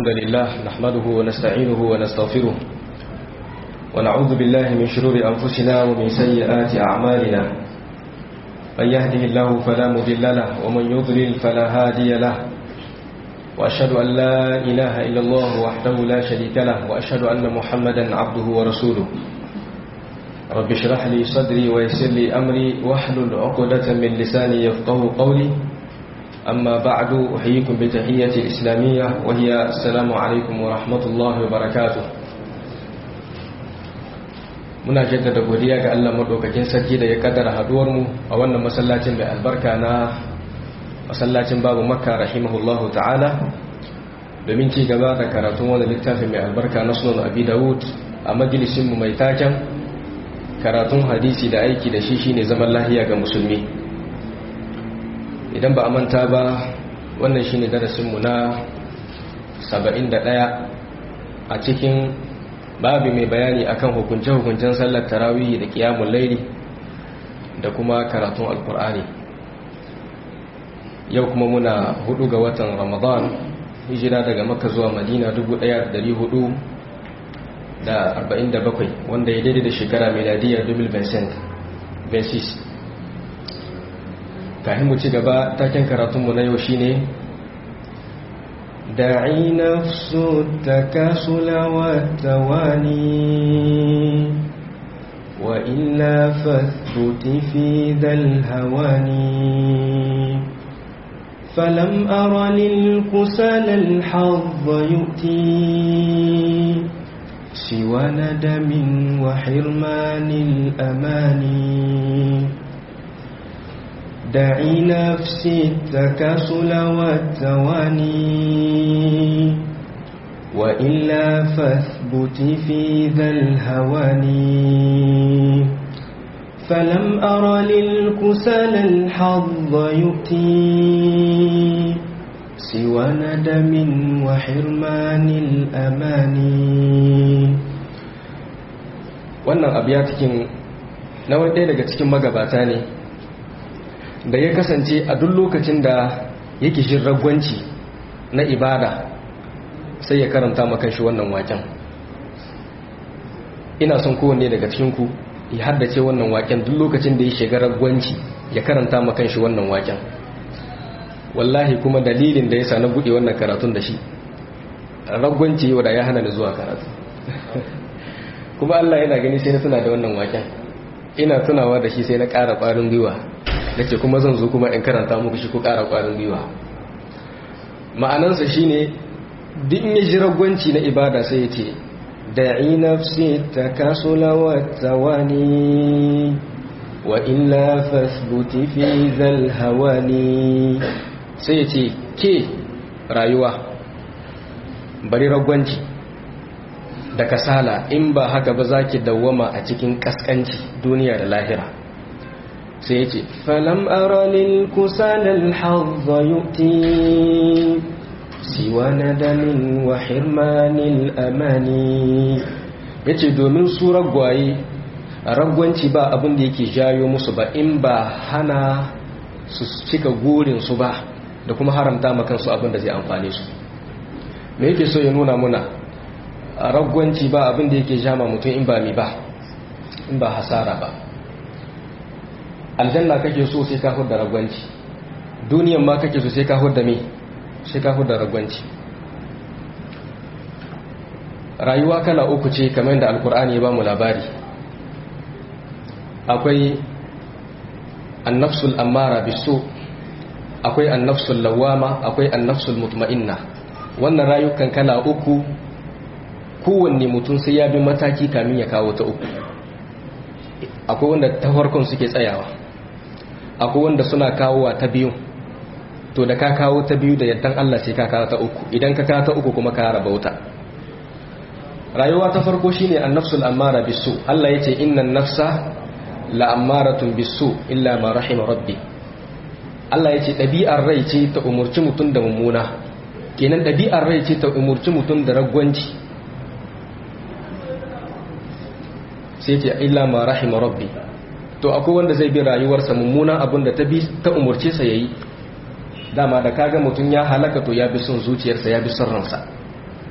الحمد لله نحمده ونستعينه ونستغفره ونعوذ بالله من شرور أنفسنا ومن سيئات أعمالنا من يهده الله فلا مضل له ومن يضلل فلا هادي له وأشهد أن لا إله إلا الله وحده لا شريك له وأشهد أن محمدا عبده ورسوله رب اشرح لي صدري ويسر لي أمري واحلل عقدة من لساني يفقه قولي أما بعد أحييكم بتحية الإسلامية وهي السلام عليكم ورحمة الله وبركاته muna jaddada godiya ga Allah madaukakin sarki da ya kaddara haduwar mu a wannan masallacin mai albarka na masallacin babu makka rahimahullahu ta'ala domin ci gaba da karatun wannan littafin mai albarka na sunan abi dawud a majalisin mu mai taken karatun hadisi da aiki da shi shine zaman lahiya ga musulmi idan ba a manta ba wannan shine darasinmu na 71 a cikin babu mai bayani akan hukunce-hukuncen sallar tarawih da kiyamun laili da kuma karatun alkur'ani yau kuma muna hudu ga watan ramadan hijira daga makka zuwa madina 1447 wanda ya daidai da shekara miladiyar 2026 kafin mu ci gaba taken karatunmu na yau shine da'i nafsu takasula wa tawani wa illa fathbuti fi dhal hawani فلم أر للكسل الحظ يؤتي سوى ندم وحرمان الأماني دعي نفسي التكاسل والتواني وإلا فاثبت في ذا الهواني فلم أر للكسل الحظ يؤتي سوى ندم وحرمان الأماني wannan abu ya cikin na wani ɗaya daga cikin magabata ne da ya kasance a duk lokacin da yake jin ragwanci na ibada sai ya karanta makan shi wannan waken ina son kowanne daga cikinku ya haddace wannan waken duk lokacin da ya shiga ragwanci ya karanta makan shi wannan waken wallahi kuma dalilin da ya sa na buɗe wannan karatun da shi ragwanci yau da ya hana ni zuwa karatu kuma Allah yana gani sai na tuna da wannan waken ina tunawa da shi sai na ƙara ƙwarin gwiwa da ce kuma zan zo kuma in karanta muku shi ko ƙara ƙwarin gwiwa ma'anansa shi ne duk ya ji ragwanci na ibada sai ya ce da'i nafsi ta kasula wa tawani wa illa fasbuti fi zal hawani sai ya ce ke rayuwa bari ragwanci da kasala in ba haka ba za ki dawwama a cikin kaskanci duniya da lahira sai ya ce falam aralil kusalal hazza yu'ti siwa nadamin wa hirmanil amani ya ce domin su ragwaye ragwanci ba abin da yake jayo musu ba in ba hana su cika gurinsu ba da kuma haramta makansu abin da zai amfane su me yake so ya nuna muna ragwanci ba abin da yake jama mutum in ba mi ba in ba hasara ba aljanna kake so sai ka hudda ragwanci duniyan ma kake so sai ka hudda me sai ka hudda ragwanci rayuwa kala uku ce kamar da alkur'ani ya ba mu labari akwai annafsul ammara bisu akwai annafsul lawama akwai annafsul mutma'inna wannan rayukan kala uku kowanne mutum sai ya bi mataki kamin ya kawo ta uku akwai wanda ta farkon suke tsayawa akwai wanda suna kawowa ta biyu to da ka kawo ta biyu da yaddan Allah sai ka kawo ta uku idan ka kawo ta uku kuma ka raba wuta rayuwa ta farko shine annafsul ammara bisu Allah yace innan nafsa la'ammaratun bisu illa ma rahima rabbi Allah yace ɗabi'ar rai ce ta umurci mutum da mummuna kenan ɗabi'ar rai ce ta umurci mutum da ragwanci sai ce illa ma rahima rabbi to akwai wanda zai bi rayuwarsa mummunan abin da ta bi ta umurce sa yayi dama da kaga mutum ya halaka to ya bi son zuciyarsa ya bi son ransa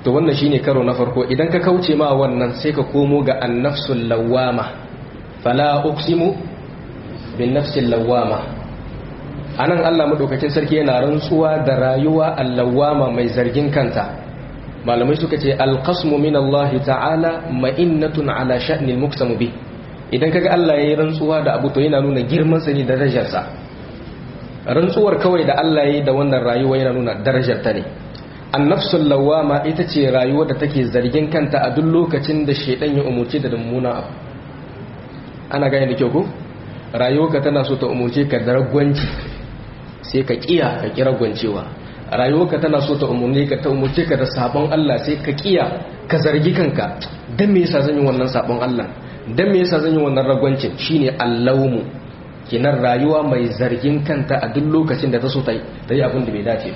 to wannan shine karo na farko idan ka kauce ma wannan sai ka komo ga annafsul lawama fala uqsimu bin nafsil lawama anan Allah madaukakin sarki yana rantsuwa da rayuwa allawama mai zargin kanta malamai suka ce alqasmu min Allah ta'ala ma'innatun ala sha'nil muqsamu bi idan kaga Allah yayi rantsuwa da abu to yana nuna girman sa ne da darajar sa rantsuwar kawai da Allah yayi da wannan rayuwa yana nuna darajar ta ne annafsul lawama ita ce rayuwar da take zargin kanta a duk lokacin da shedan ya umurce da mummuna abu ana gane da kyau ko rayuwarka tana so ta umurce ka da ragwanci sai ka kiya ka kira gwancewa rayuwarka tana so ta umurne ka ta umurce ka da sabon Allah sai ka kiya ka zargi kanka dan me yasa zan yi wannan sabon Allah dan me yasa zan yi wannan ragwancin shine allawmu kinan rayuwa mai zargin kanta a duk lokacin da ta so ta yi abin da bai dace ba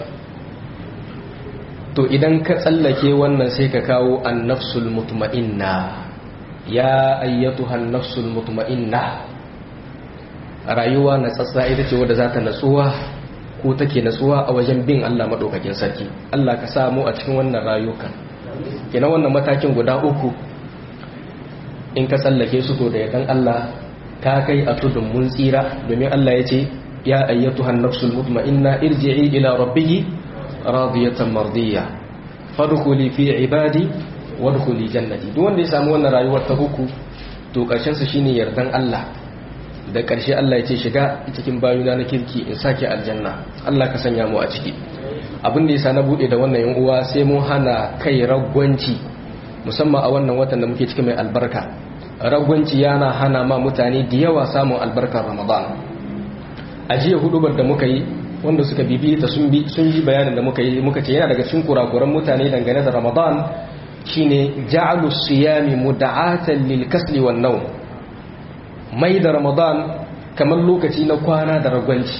to idan ka tsallake wannan sai ka kawo annafsul mutma'inna ya ayyatuha annafsul mutma'inna rayuwa na tsatsa ita ce wadda za ta natsuwa ko take natsuwa a wajen bin Allah madaukakin sarki Allah ka samu a cikin wannan rayukan kina wannan matakin guda uku in ka tsallake su to da yakan Allah ka kai a tudun mun tsira domin Allah ya ce ya ayyatuha annafsul mutma'inna irji'i ila rabbiki radiyatan mardiya fadkhuli fi ibadi wadkhuli jannati duk wanda ya samu wannan rayuwar ta uku to karshen sa shine yardan Allah da karshe Allah ya ce shiga cikin bayuna na kirki in sake aljanna Allah ka sanya mu a ciki abin da yasa na bude da wannan yan uwa sai mun hana kai ragwanci musamman a wannan watan da muke cikin mai albarka ragwanci yana hana ma mutane da yawa samun albarkar Ramadan a jiya hudubar da muka yi wanda suka bibi ta sun bi sun yi bayanin da muka yi muka ce yana daga cikin kurakuran mutane dangane da Ramadan shine ja'alu siyami muda'atan lil kasli wan nawm mai da Ramadan kamar lokaci na kwana da ragwanci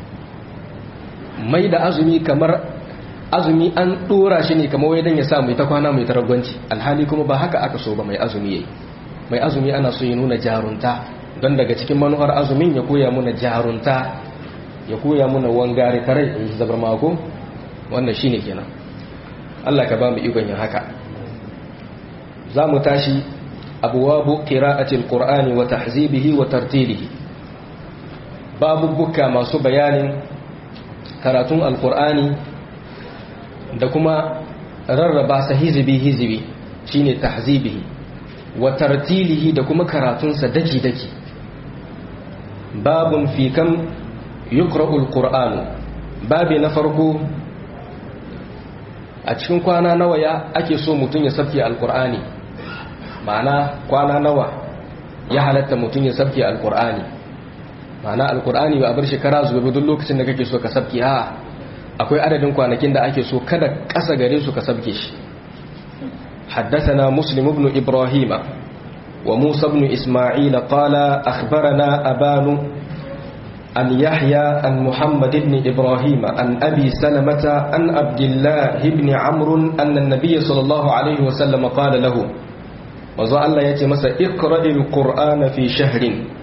mai da azumi kamar azumi an dora shi ne kamar wai dan ya sa mai ta kwana mai ta ragwanci alhali kuma ba haka aka so ba mai azumi yayi mai azumi ana so ya nuna jarunta don daga cikin manuhar azumin ya koya muna jarunta ya koya muna wangare kare in zabar mako wannan shine kenan Allah ka ba mu ikon yin haka za mu tashi abwabu qira'atil qur'ani wa tahzibihi wa tartilihi babubuka masu bayanin karatun alqur'ani da kuma rarraba sa hizbi hizbi shine tahzibihi wa tartilihi da kuma karatunsa daki daki babun fi kam yuqra'ul qur'an babi na farko a cikin kwana nawa ya ake so mutum ya sabke alqur'ani ma'ana kwana nawa ya halatta mutum ya sabke alqur'ani ma'ana alqur'ani ba a bar shekara zuwa duk lokacin da kake so ka sabke a akwai adadin kwanakin da ake so kada kasa gare su ka sabke shi حدثنا مسلم بن إبراهيم وموسى بن إسماعيل قال أخبرنا أبان عن يحيى عن محمد بن إبراهيم عن أبي سلمة عن عبد الله بن عمرو أن النبي صلى الله عليه وسلم قال له وزع الله يتي مسا اقرأ القرآن في شهر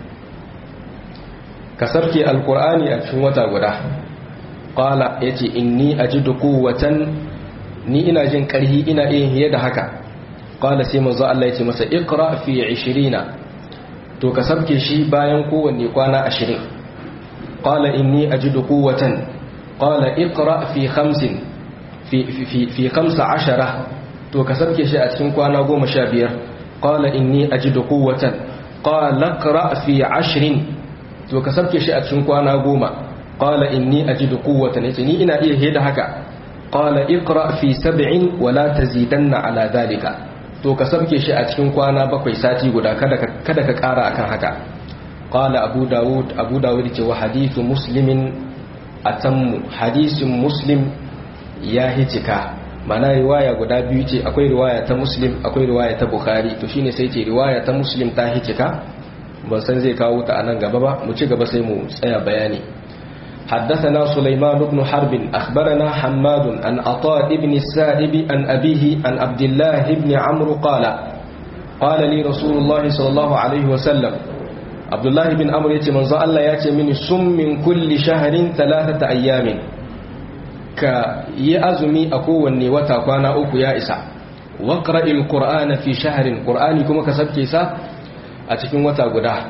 كسبك القرآن أكشوة ودا قال يتي إني أجد قوة ni ina jin karhi ina iya hiye da haka qala sai manzo Allah yace masa iqra fi 20 to ka sabke shi bayan kowanne kwana 20 qala inni ajidu quwwatan qala iqra fi 50 fi fi fi 15 to ka sabke shi a cikin kwana 15 qala inni ajidu quwwatan qala iqra fi 20 to ka sabke shi a cikin kwana 10 qala inni ajidu quwwatan yace ni ina iya hiye da haka qala iqra fi sab'in wa la tazidanna ala dhalika to ka sabke shi a cikin kwana bakwai sati guda kada ka kada ka kara akan haka qala abu daud abu daud ce wa hadithu muslimin atammu hadisin muslim ya hijika mana riwaya guda biyu ce akwai riwaya ta muslim akwai riwaya ta bukhari to shine sai ce riwaya ta muslim ta hijika ban san zai kawo ta anan gaba ba mu ci gaba sai mu tsaya bayani حدثنا سليمان بن حرب أخبرنا حماد عن عطاء بن السائب عن أبيه عن عبد الله بن عمرو قال قال لي رسول الله صلى الله عليه وسلم عبد الله بن عمرو يتي من الله ياتي من سم من كل شهر ثلاثة أيام ka yi azumi a kowanne wata kwana uku ya isa waqra'il qur'ana fi shahrin qur'ani kuma ka sabke sa a cikin wata guda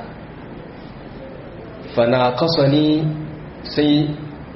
fanaqasani sai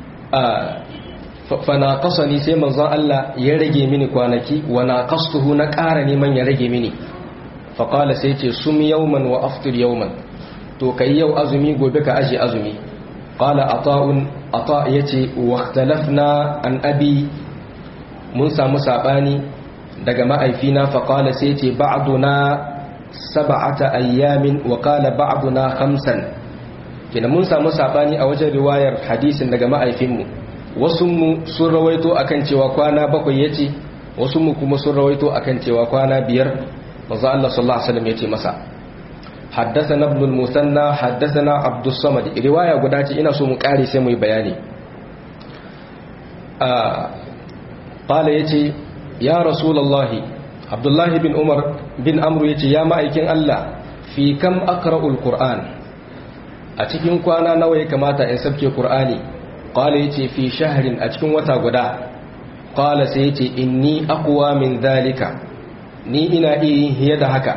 fanaqasani sai manzon Allah ya rage mini kwanaki wa naqastuhu na ƙara neman ya rage mini faqala sai ce sum yawman wa aftir yawman to kai yau azumi gobe ka aje azumi qala ata'un ata yace wa ikhtalafna an abi mun samu sabani daga ma'aifina faqala sai ce ba'duna sab'ata ayyamin wa qala ba'duna khamsan kina mun samu sabani a wajen riwayar hadisin daga ma'aifinmu wasu mu sun rawaito akan cewa kwana bakwai yace wasu mu kuma sun rawaito akan cewa kwana biyar manzo Allah sallallahu alaihi wasallam yace masa حدثنا ابن المثنى حدثنا عبد الصمد روايه guda ce ina so mu kare sai mu yi bayani ah qala yace ya rasulullahi abdullahi bin umar bin amru yace ya ma'aikin Allah fi kam aqra'ul qur'an a cikin kwana nawa ya kamata in sabke qur'ani qala yace fi shahrin a cikin wata guda qala sai yace inni aqwa min dhalika ni ina iya yin da haka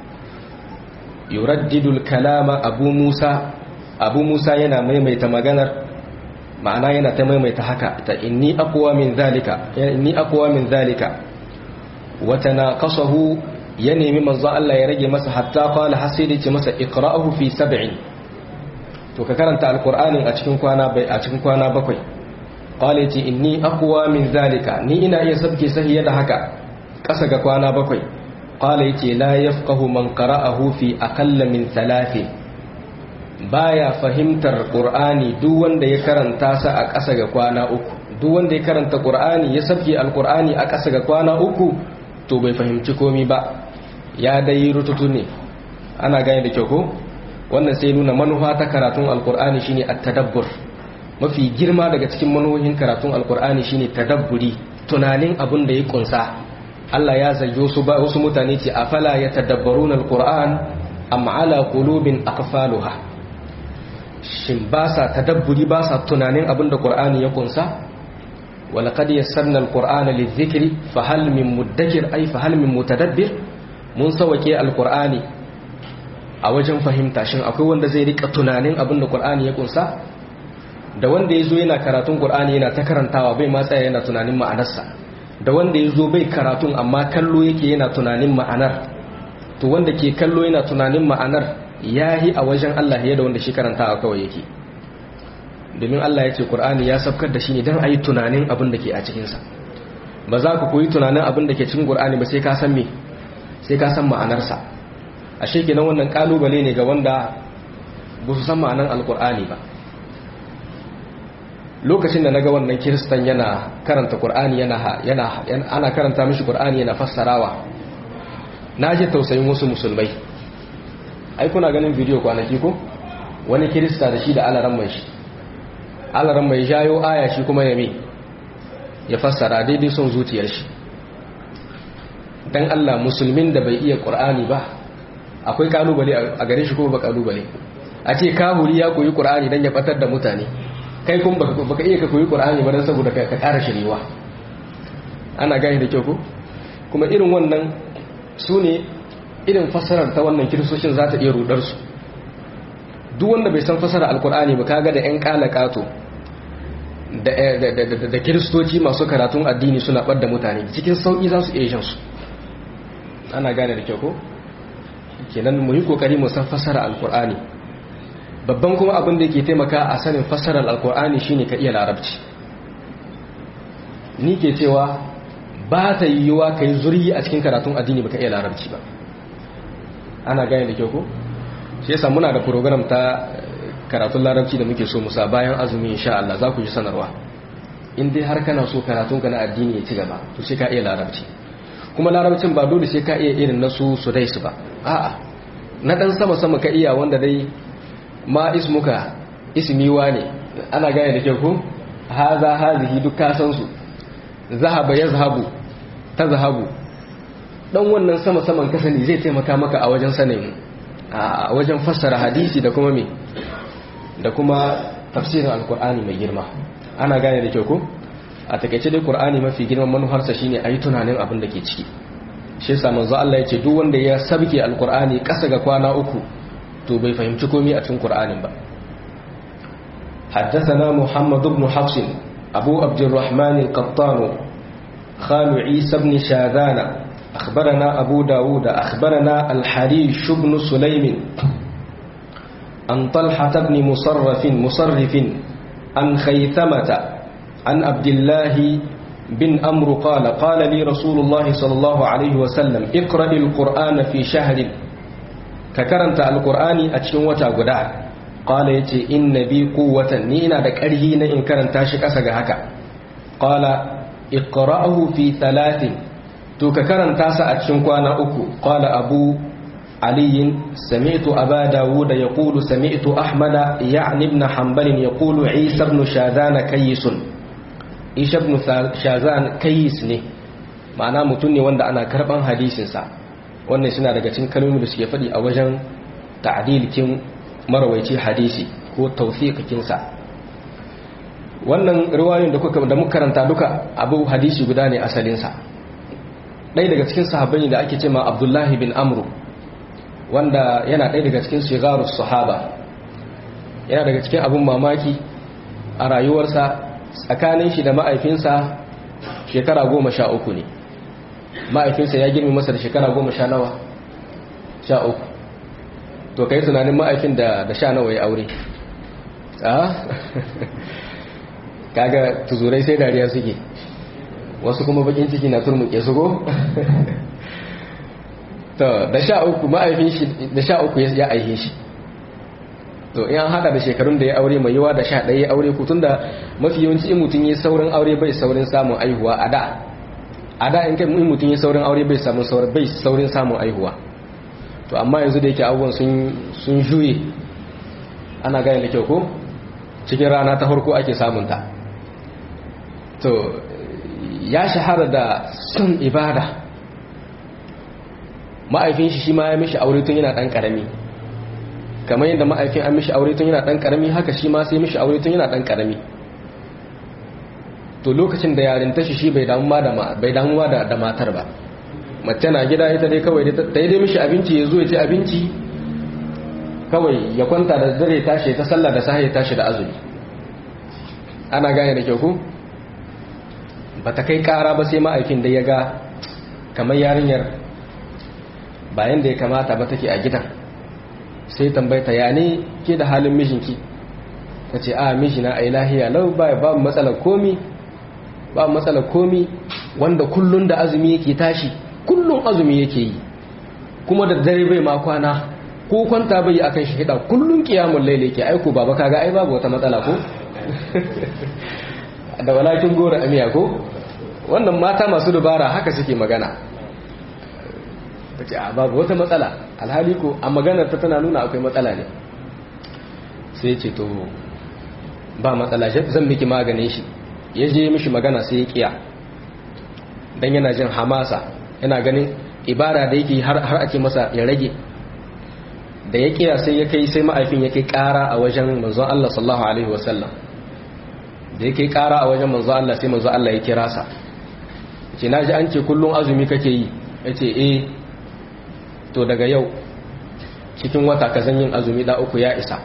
yuraddidul kalama abu musa abu musa yana maimaita maganar ma'ana yana ta maimaita haka ta inni aqwa min zalika inni aqwa min zalika wa tanaqasahu ya nemi manzo Allah ya rage masa hatta qala hasidi ce masa iqra'uhu fi sab'in to ka karanta alqur'anin a cikin kwana bai a cikin kwana bakwai qala ce inni aqwa min zalika ni ina iya sabke sahiya da haka kasa ga kwana bakwai qala yace la yafqahu man qara'ahu fi aqalla min thalathin baya fahimtar qur'ani duk wanda ya karanta sa a ƙasa ga kwana uku duk wanda ya karanta qur'ani ya sabke alqur'ani a ƙasa ga kwana uku to bai fahimci komi ba ya dai rututu ne ana gane da kyau ko wannan sai nuna manufa ta karatun alqur'ani shine at-tadabbur mafi girma daga cikin manuhohin karatun alqur'ani shine tadabburi tunanin abin da ya kunsa Allah ya zage wasu ba wasu mutane ce afala yatadabbaruna alquran am ala qulubin aqfaluha shin ba sa tadabburi ba sa tunanin abin da qur'ani ya kunsa walaqad yassarna alqur'ana lidhikri fahal min muddakir ay fahal min mutadabbir mun sawake alqur'ani a wajen fahimta shin akwai wanda zai rika tunanin abin da qur'ani ya kunsa da wanda yazo yana karatun qur'ani yana ta karantawa bai ma tsaya yana tunanin ma'anarsa da wanda ya zo bai karatun amma kallo yake yana tunanin ma'anar to wanda ke kallo yana tunanin ma'anar ya yi a wajen Allah ya da wanda shi karantawa kawai yake domin Allah ya ce Kur'ani ya sabkar da shi ne don a yi tunanin abin da ke a cikinsa ba za ku koyi tunanin abin da ke cikin Kur'ani ba sai ka san me sai ka san ma'anarsa a kenan wannan kalubale ne ga wanda ba su san ma'anar alkur'ani ba lokacin da naga wannan kiristan yana karanta qur'ani yana yana ana karanta mishi qur'ani yana fassarawa naje tausayin wasu musulmai ai kuna ganin bidiyo kwanaki ko wani kirista da shi da alaran mai shi alaran mai jayo aya shi kuma ya me ya fassara daidai son zuciyar shi dan Allah musulmin da bai iya qur'ani ba akwai kalubale a gare shi ko ba kalubale a ce kahuri ya koyi qur'ani dan ya batar da mutane kai kun baka iya ka koyi qur'ani ba dan saboda ka ƙara shirewa ana gani da kyau ko kuma irin wannan su ne irin fassarar ta wannan kiristocin za ta iya rudar su duk wanda bai san fassarar alkur'ani ba kaga da yan kalakato da da kiristoci masu karatun addini suna ɓadda mutane cikin sauƙi za su iya shan su ana gane da kyau ko kenan mu yi kokari mu san fassarar alkur'ani babban kuma abin da yake taimaka a sanin fassarar alkur'ani shine ka iya larabci ni ke cewa ba ta yiwuwa ka yi zuryi a cikin karatun addini ba ka iya larabci ba ana gane da kyau ko shi yasa muna da program ta karatun larabci da muke so musa bayan azumi insha Allah za ku ji sanarwa in dai har kana so karatun ka na addini ya ci gaba to sai ka iya larabci kuma larabcin ba dole sai ka iya irin na su su dai su ba a'a na dan sama sama ka iya wanda dai ma ismuka ismiwa ne ana gane da kyau ko haza hazihi duk ka san su zahaba yazhabu tazhabu dan wannan sama saman ka sani zai taimaka maka a wajen sanin a wajen fassara hadisi da kuma me da kuma tafsirin alkur'ani mai girma ana gane da kyau ko a takaice dai qur'ani mafi girman manufarsa shine ayi tunanin abin da ke ciki shi yasa manzo Allah ya ce duk wanda ya sabke alqur'ani kasa ga kwana uku to bai fahimci komai a cikin qur'anin ba حدثنا محمد بن حفص أبو عبد الرحمن القطان خال عيسى بن شاذان أخبرنا أبو داود أخبرنا الحريش بن سليم عن طلحة بن مصرف مصرف عن خيثمة عن عبد الله بن أمر قال قال لي رسول الله صلى الله عليه وسلم اقرأ القرآن في شهر ككرنت القرآن أتشن وتاقدا قال يتي إن بي قوة نينا دكارهين إن كرنت شك أسق هكا قال اقرأه في ثلاث تو ككرنت أتشن كوانا أكو قال أبو علي سمعت أبا داود يقول سمعت أحمد يعني ابن حنبل يقول عيسى بن شاذان كيس عيسى بن شاذان كيس ne ma'ana mutum ne wanda ana karban hadisinsa wannan suna daga cikin kalmomi da suke faɗi a wajen ta'dilkin marawaici hadisi ko tawfiqikinsa wannan riwayoyin da kuka da muka karanta duka abu hadisi guda ne asalinsa ɗaya daga cikin sahabbai da ake cewa Abdullahi bin Amru wanda yana ɗaya daga cikin shigarus sahaba yana daga cikin abin mamaki a rayuwarsa tsakanin shi da ma'aifinsa shekara goma sha uku ne ma'aifinsa ya girmi masa da shekara goma sha nawa sha uku to ka yi tunanin ma'aifin da sha nawa ya aure kaga tuzurai sai dariya suke wasu kuma bakin ciki na turmuke su go to da sha uku ma'aifin shi da sha uku ya aihe shi to in an hada da shekarun da ya aure mai yawa da sha ɗaya ya aure ku tunda mafi yawanci in mutum yi saurin aure bai saurin samun aihuwa a da a da in kai in mutum yi saurin aure bai samun saurin bai saurin samun aihuwa to amma yanzu da yake abubuwan sun sun juye ana gane da kyau ko cikin rana ta farko ake samun ta to ya shahara da son ibada ma'aifin shi shi ma ya mishi aure tun yana dan karami kamar yadda ma'aifin an mishi aure tun yana dan karami haka shi ma sai mishi aure tun yana dan karami to lokacin da yarin tashi shi bai damu da bai damu da da matar ba mace na gida ita dai kawai ta yi dai mishi abinci ya zo ya ci abinci kawai ya kwanta da dare tashi ta sallah da sahi tashi da azumi ana gane da kyau ko ba ta kai kara ba sai ma'aikin da ya ga kamar yarinyar bayan da ya kamata ba take a gidan sai tambayta ya ne ke da halin mijinki ta ce a mijina a lahiya lau ba ba matsalar komi ba matsalar komi wanda kullun da azumi yake tashi kullun azumi yake yi kuma da dare bai ma kwana ko kwanta bai akan shi hida kullun kiyamun laile ke aiko baba kaga ai babu wata matsala ko da walakin gora amiya ko wannan mata masu dubara haka suke magana ta ce a babu wata matsala alhali ko a maganar ta tana nuna akwai matsala ne sai ce to ba matsala zan miki maganin shi ya je mishi magana sai ya kiya dan yana jin hamasa yana ganin ibada da yake har har ake masa ya rage da ya kiya sai ya kai sai ma'aifin ya kai kara a wajen manzon Allah sallallahu alaihi wasallam da ya kai kara a wajen manzon Allah sai manzon Allah ya kira sa ce naji an ce kullun azumi kake yi yace eh to daga yau cikin wata ka yin azumi da uku ya isa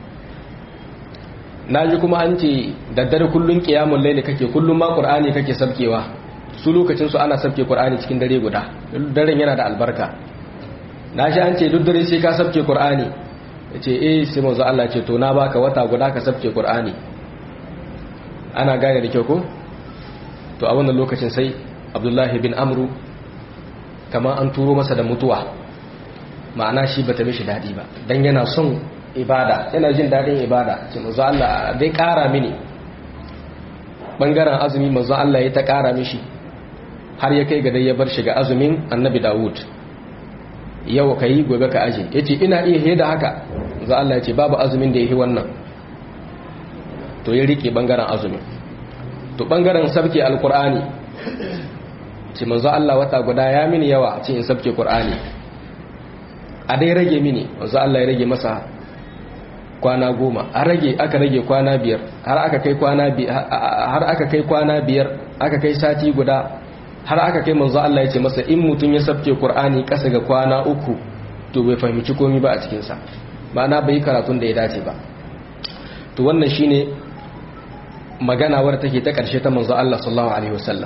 na ji kuma an ce daddare kullum kiyamun laili kake kullum ma qur'ani kake sabkewa su lokacin su ana sabke qur'ani cikin dare guda daren yana da albarka na ji an ce duk dare sai ka sabke qur'ani yace eh sai manzo Allah ce to na baka wata guda ka sabke qur'ani ana gane da kyau ko to a wannan lokacin sai Abdullahi bin Amru kama an turo masa da mutuwa ma'ana shi bata mishi daɗi ba don yana son ibada yana jin daɗin ibada ce manzo Allah dai ƙara mini ɓangaren azumi manzo Allah ya ta ƙara mishi har ya kai ga dai ya bar shiga azumin annabi Dawud yau ka yi gobe ka aje ya ce ina iya heda haka manzo Allah ya ce babu azumin da ya yi wannan to ya riƙe ɓangaren azumin to ɓangaren sabke alkur'ani ce manzo Allah wata guda ya mini yawa ce in sabke Qur'ani a dai rage mini manzo Allah ya rage masa kwana goma a rage aka rage kwana biyar har aka kai kwana har aka kai kwana biyar aka kai sati guda har aka kai manzo Allah ya ce masa in mutum ya sabke Qur'ani kasa ga kwana uku to bai fahimci komai ba a cikin sa ma'ana bai karatun da ya dace ba to wannan shine magana wadda take ta karshe ta manzo Allah sallallahu alaihi wasallam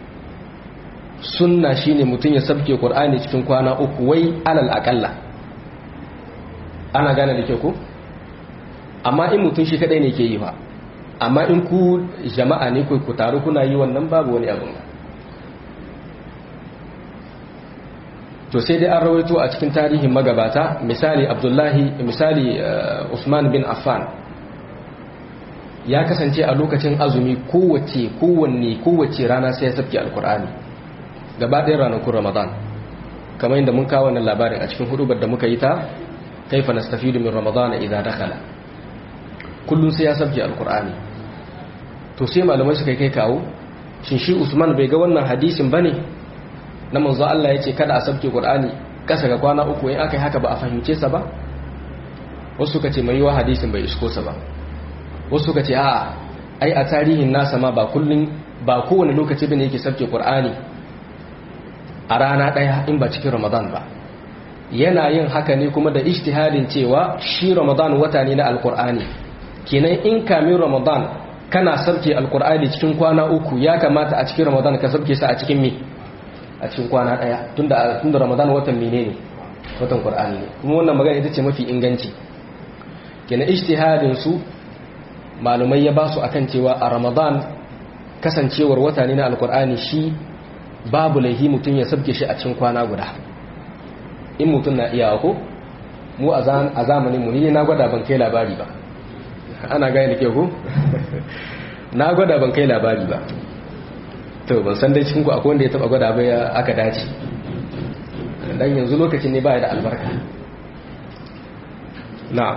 sunna shine mutum ya sabke Qur'ani cikin kwana uku wai alal aqalla ana gane da ke ko amma in mutum shi kadai ne ke yi ba amma in ku jama'a ne ku taru kuna yi wannan babu wani abin to sai dai an rawaito a cikin tarihin magabata misali abdullahi misali usman bin affan ya kasance a lokacin azumi kowace kowanne kowace rana sai ya sabke alkur'ani gaba ɗaya ranakun ramadan kamar yadda mun kawo wannan labarin a cikin hudubar da muka yi ta kaifa nastafidu min ramadan idan dakhala kullum sai ya sabke alkur'ani to sai malamai suka kai kawo shin shi usman bai ga wannan hadisin bane na manzo Allah ya ce kada a sabke qur'ani kasa ga kwana uku in aka yi haka ba a fahimce sa ba wasu suka ce mai yiwa hadisin bai isko sa ba wasu suka ce a'a ai a tarihin nasa ma ba kullun ba kowane lokaci bane yake sabke qur'ani a rana daya in ba cikin ramadan ba yana yin haka ne kuma da ijtihadin cewa shi ramadan wata ne na alqur'ani kenan in kamin ramadan kana sabke alkur'ani cikin kwana uku ya kamata a cikin ramadan ka sabke sa a cikin me a cikin kwana daya tunda tunda ramadan watan menene watan qur'ani ne kuma wannan magana ita ce mafi inganci kenan ijtihadin su malumai ya basu akan cewa a ramadan kasancewar wata ne na alkur'ani shi babu laihi mutum ya sabke shi a cikin kwana guda in mutum na iyawa ko mu a zamanin mu ni na gwada ban kai labari ba ana gaya da ke ku na gwada ban kai labari ba to ban san dai cikinku akwai wanda ya taba gwada bai aka dace dan yanzu lokacin ne baya da albarka na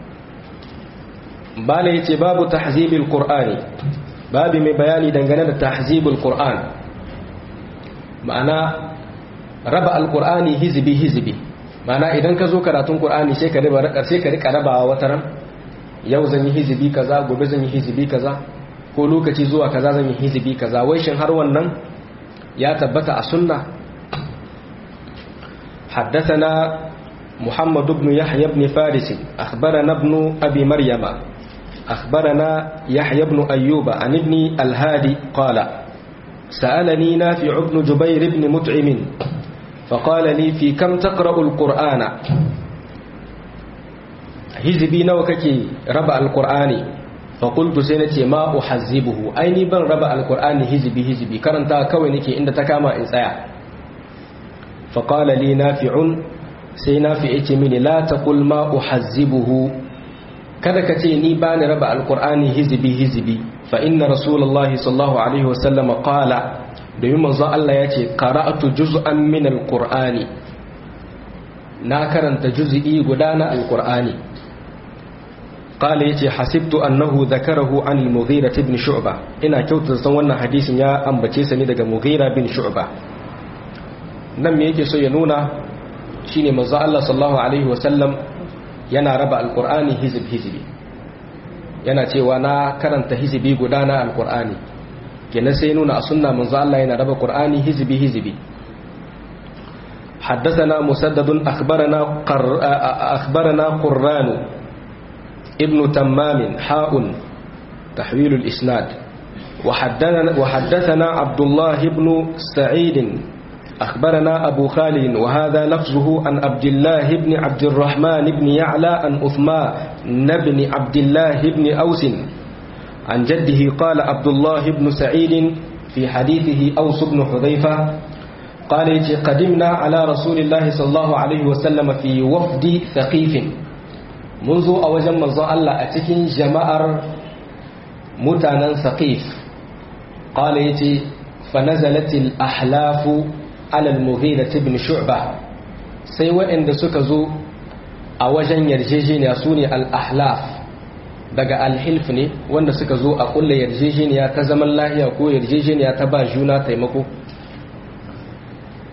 bala yace babu tahzibil qur'ani babu mai bayani dangane da tahzibul qur'an ma'ana raba alqur'ani hizbi hizbi ma'ana idan ka zo karatun qur'ani sai ka riba sai ka rika rabawa wataran yau zan yi hizibi kaza gobe zan yi hizibi kaza ko lokaci zuwa kaza zan yi hizibi kaza wai shin har wannan ya tabbata a sunna حدثنا محمد بن يحيى بن فارس أخبرنا ابن أبي مريم أخبرنا يحيى بن أيوب عن ابن الهادي قال سألني نافع بن جبير بن مطعم فقال لي في كم تقرأ القرآن hizibi nawa kake raba alkur'ani faƙultu sai na ce ma uhazzibuhu aini ban raba alkur'ani hizibi hizibi karanta kawai nake inda ta kama in tsaya faƙala li nafi'un sai nafi ce mini la taqul ma uhazzibuhu kada ka ce ni ba ni raba alkur'ani hizibi hizibi fa inna rasulullahi sallallahu alaihi wasallam qala domin manzo Allah ya ce qara'atu juz'an min alqur'ani na karanta juz'i guda na alqur'ani قال يتي حسبت أنه ذكره عن المغيرة بن شعبة إنا كوت زوانا حديث يا أم بتيسني دقى مغيرة بن شعبة نم يكي سينونا شيني مزا الله صلى الله عليه وسلم ينا ربع القرآن هزب هزبي yana cewa na karanta hizibi guda na alkur'ani kenan sai nuna a sunna manzo Allah yana raba qur'ani hizbi hizbi حدثنا مسدد أخبرنا قر... أخبرنا قران ابن تمام حاء تحويل الإسناد وحدثنا, وحدثنا عبد الله بن سعيد أخبرنا أبو خالد وهذا لفظه عن عبد الله بن عبد الرحمن بن يعلى عن أثمان بن عبد الله بن أوس عن جده قال عبد الله بن سعيد في حديثه أوس بن حذيفة قال قدمنا على رسول الله صلى الله عليه وسلم في وفد ثقيف منذ أوجم منظر الله أتكين جماعر متانا ثقيف قال يتي فنزلت الأحلاف على المغيرة بن شعبة سيوى إن سكزو أوجن يرجيجين يسوني الأحلاف daga alhilf ne wanda suka zo a kulle yarjejeniya ta zaman lahiya ko yarjejeniya ta ba juna taimako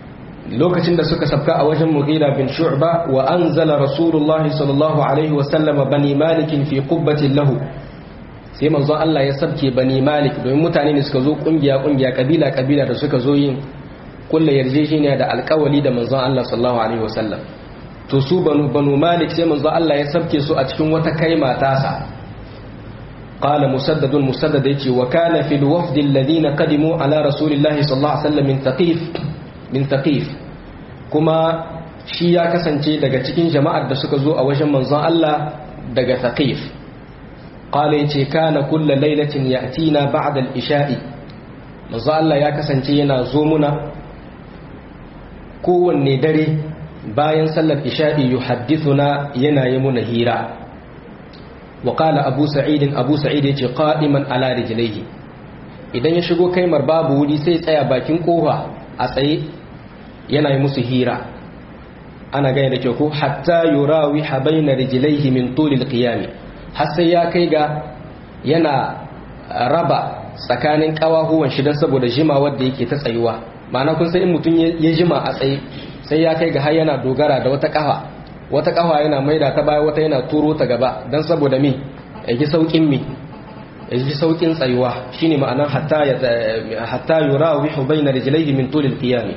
lokacin da suka sabka a wajen mughira bin shu'ba wa anzala rasulullah sallallahu alaihi wa sallama bani malik fi qubbatin lahu sai manzo Allah ya sabke bani malik domin mutane ne suka zo kungiya kungiya kabila kabila da suka zo yin kullu yarjejeniya da alƙawali da manzo Allah sallallahu alaihi wa sallam to su banu banu malik sai manzo Allah ya sabke su a cikin wata kaima tasa qala musaddadun musaddad yace wa kana fil wafd alladhina qadimu ala rasulillahi sallallahu alaihi wasallam min taqif min taqif kuma shi ya kasance daga cikin jama'ar da suka zo a wajen manzon Allah daga taqif qala yace kana kullu lailatin ya'tina ba'da al-isha'i manzon Allah ya kasance yana zo muna kowanne dare bayan sallar isha'i yuhaddithuna yana yi muna hira wa qala abu sa'id abu sa'id yace qa'iman ala rijlaihi idan ya shigo kaimar babu wuri sai tsaya bakin kofa a tsaye yana yi musu hira ana gane da kyau ko hatta yurawi habaina rijlaihi min tulil qiyam har sai ya kai ga yana raba tsakanin kawahuwan shi dan saboda jima wanda yake ta tsayuwa ma'ana kun sai in mutum ya jima a tsaye sai ya kai ga har yana dogara da wata kafa wata kafa yana maida ta baya wata yana turo ta gaba dan saboda mi ya ji saukin mi ya ji saukin tsayuwa shine ma'anar hatta ya hatta yurawihu baina rijlaihi min tulil qiyam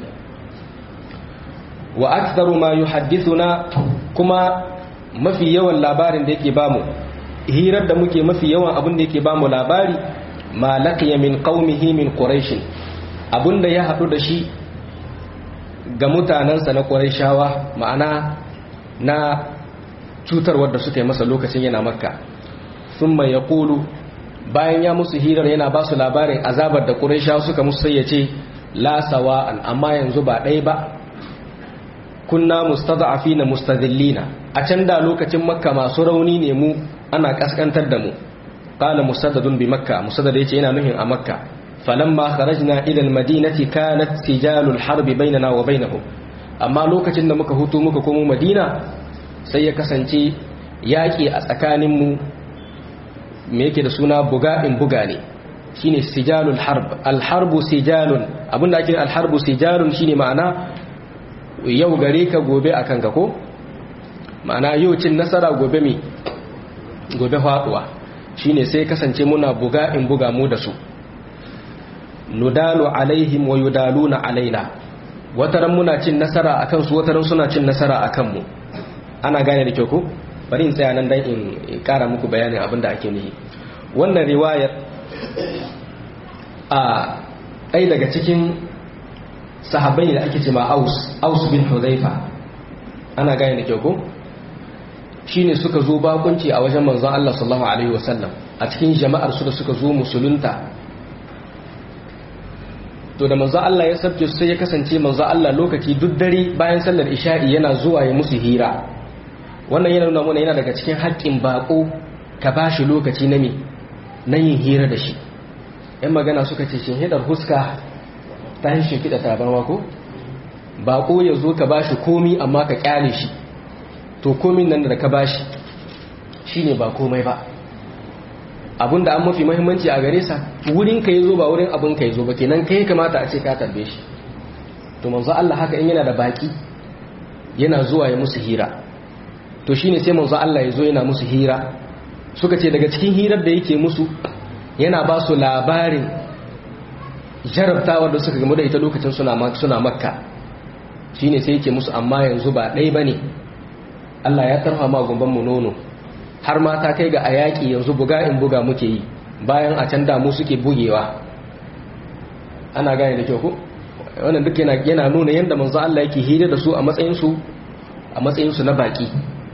wa aktharu ma yuhaddithuna kuma mafi yawan labarin da yake bamu hirar da muke mafi yawan abin da yake bamu labari ma laqiya min qaumihi min quraish abinda ya hadu da shi ga mutanansa na quraishawa ma'ana na cutar wadda suka yi masa lokacin yana makka thumma yaqulu bayan ya musu hirar yana ba su labarin azabar da quraishawa suka musu sai ya ce la sawa'an amma yanzu ba ɗaya ba kunna mustada'afina mustadillina a can da lokacin makka masu rauni ne mu ana kaskantar da mu qala musaddadun bi makka musaddad yace yana nuhin a makka falamma kharajna ila almadinati kanat sijalul harb bainana wa bainahum amma lokacin da muka hutu muka komo madina sai ya kasance yaki a tsakanin mu me yake da suna buga in buga ne shine sijalul harb alharbu sijalun abinda ake alharbu sijalun shine ma'ana yau gare ka gobe a kanka ko ma'ana yau cin nasara gobe mi gobe faduwa shine sai kasance muna buga in buga mu da su nudalu alaihim wa yudaluna alaina wataran muna cin nasara akan su wataran suna cin nasara akan mu ana gane da kyau ko bari in tsaya nan dan in kara muku bayanin abin da ake nufi wannan riwayar a ɗaya daga cikin sahabbai da ake ce ma aus aus bin huzaifa ana gane da kyau ko shine suka zo bakunci a wajen manzon Allah sallallahu alaihi wasallam a cikin jama'ar su da suka zo musulunta to da manzon Allah ya sabke su sai ya kasance manzon Allah lokaci duk dare bayan sallar isha'i yana zuwa ya musu hira wannan yana nuna mana yana daga cikin haƙƙin bako ka bashi lokaci na me na yin hira da shi yan magana suka ce shin hidar huska ta yi shimfiɗa tabarwa ko baƙo ya zo ka bashi komi amma ka ƙyale shi to komin nan da ka bashi shi ne ba komai ba abinda an mafi mahimmanci a gare sa wurin ka yi zo ba wurin abin ka yi zo ba kenan kai kamata a ce ka tarbe shi to manzo Allah haka in yana da baki yana zuwa ya musu hira to shine sai manzo Allah ya zo yana musu hira suka ce daga cikin hirar da yake musu yana ba su labarin jarabtawar da suka gamu da ita lokacin suna makka shi ne sai yake musu amma yanzu ba ɗai ba ne allah ya tarfa ma mu nono har ma ta kai ga a yaƙi yanzu buga in buga muke yi bayan a can damu suke bugewa ana gane da kyau ku wannan duk yana nuna yadda manzo allah yake hira da su a matsayinsu a matsayinsu na baƙi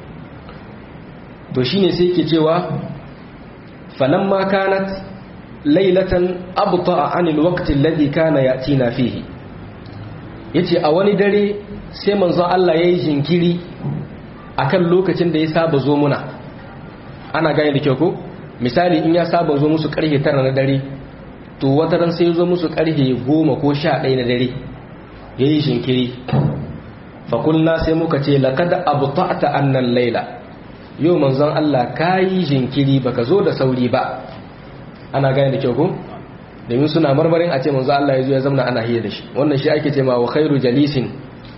to shine sai yake cewa falamma kanat lailatan abta anil waqti alladhi kana yatina fihi yace a wani dare sai manzo Allah yayi jinkiri akan lokacin da ya saba zo muna ana gane da kyau ko misali in ya saba zo musu karfe 9 na dare to wata ran sai zo musu karfe 10 ko 11 na dare yayi jinkiri fa kulna sai muka ce laqad abta'ta annal laila yau manzon Allah kayi jinkiri baka zo da sauri ba ana gane da kyau ko domin suna marmarin a ce manzo Allah ya zo ya zamna ana hiyar da shi wannan shi ake ce ma wa khairu jalisin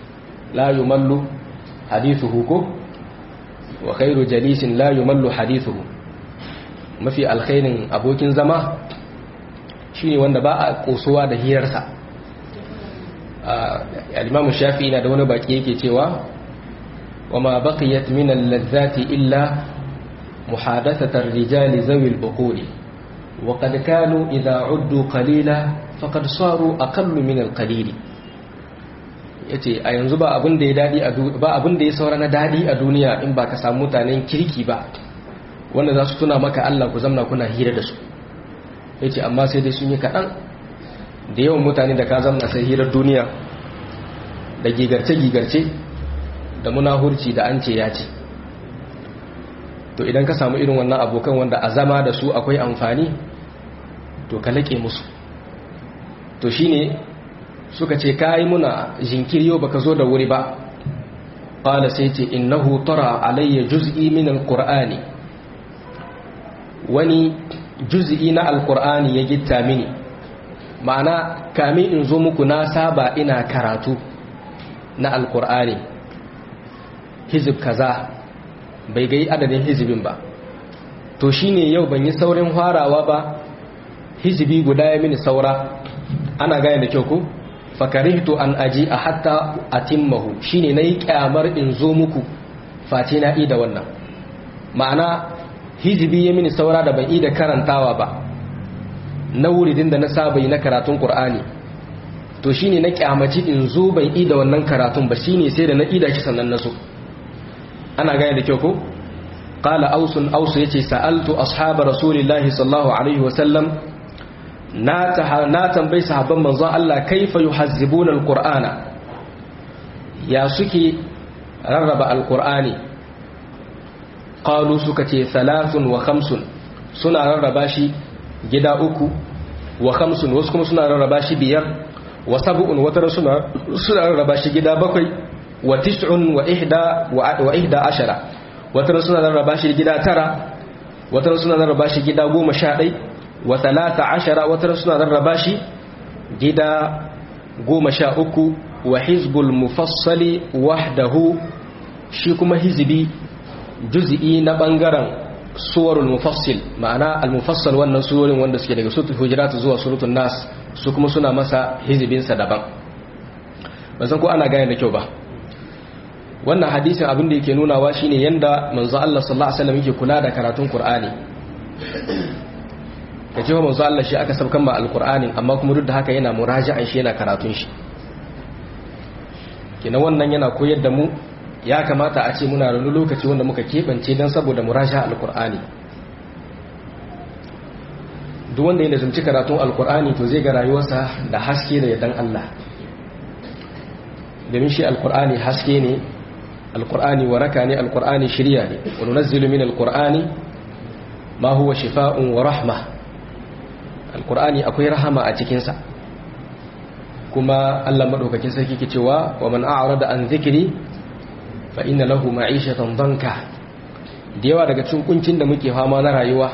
la yumallu hadithuhu ko wa khairu jalisin la yumallu hadithuhu mafi alkhairin abokin zama shine wanda ba a kosowa da hirarsa al-imam shafi'i na da wani baki yake cewa وما بقيت من اللذات إلا محادثة الرجال ذوي البقول وقد كانوا إذا عدوا قليلا فقد صاروا أقل من القليل yace a yanzu ba abin da ya dadi a ba abin da ya saura na dadi a duniya in ba ka samu mutanen kirki ba wanda za su tuna maka Allah ku zamna kuna hira da su yace amma sai dai sun yi kaɗan da yawan mutane da ka zamna sai hirar duniya da gigarce-gigarce da munahurci da an ce ya ce to idan ka samu irin wannan abokan wanda a zama da su akwai amfani to ka laƙe musu to shine suka ce ka yi muna jinkiri yau baka zo da wuri ba ƙala sai ce innahu tara alayya juz'i min alqur'ani wani juz'i na alqur'ani ya gitta mini ma'ana kamin in zo muku na saba ina karatu na alqur'ani hizib kaza bai gai adadin hizibin ba to shine yau ban yi saurin farawa ba hizibi guda ya mini saura ana gane da kyau ku fakarihtu an aji a hatta atimmahu shine nayi kyamar in zo muku face na ida wannan ma'ana hizibi ya mini saura da ban ida karantawa ba na wuridin da na saba na karatun qur'ani to shine na kyamaci in zo ban ida wannan karatun ba shine sai da na ida shi sannan na so ana gane da kyau ko qala ausun ausu yace sa'altu ashab rasulillahi sallallahu alaihi wasallam na na tambayi sahabban manzon Allah kaifa yuhazzibuna alqur'ana ya suke rarraba alqur'ani qalu suka ce thalathun wa khamsun suna rarraba shi gida uku wa khamsun wasu kuma suna rarraba shi biyar wa sab'un wata suna suna rarraba shi gida bakwai wa tis'un wa ihda wa ihda ashara wata suna rarraba shi gida tara wata suna rarraba shi gida goma sha ɗai wa talata ashara wata suna rarraba shi gida goma sha uku wa hizbul mufassali wahdahu shi kuma hizbi juz'i na bangaren suwarul mufassil ma'ana al-mufassal wannan surorin wanda suke daga suratul hujurat zuwa suratul nas su kuma suna masa hizbinsa daban ban san ko ana gane da kyau ba wannan hadisin abin da yake nunawa shine yanda manzo Allah sallallahu alaihi wasallam yake kula da karatun Qur'ani kace wa manzo Allah shi aka sabkan ba alqur'ani amma kuma duk da haka yana muraji'an shi yana karatun shi kina wannan yana koyar da mu ya kamata a ce muna da lokaci wanda muka kebance dan saboda muraji'a alqur'ani duk wanda yana zumci karatun alqur'ani to zai ga rayuwarsa da haske da yadan Allah domin shi alqur'ani haske ne alkur'ani waraka ne alkur'ani shirya ne wani nazzilu min alkur'ani ma huwa shifa'un wa rahma alkur'ani akwai rahama a cikinsa kuma allah maɗaukakin sarki ke cewa wa man a'rada an zikiri fa inna lahu ma'ishatan danka da yawa daga cikin kuncin da muke fama na rayuwa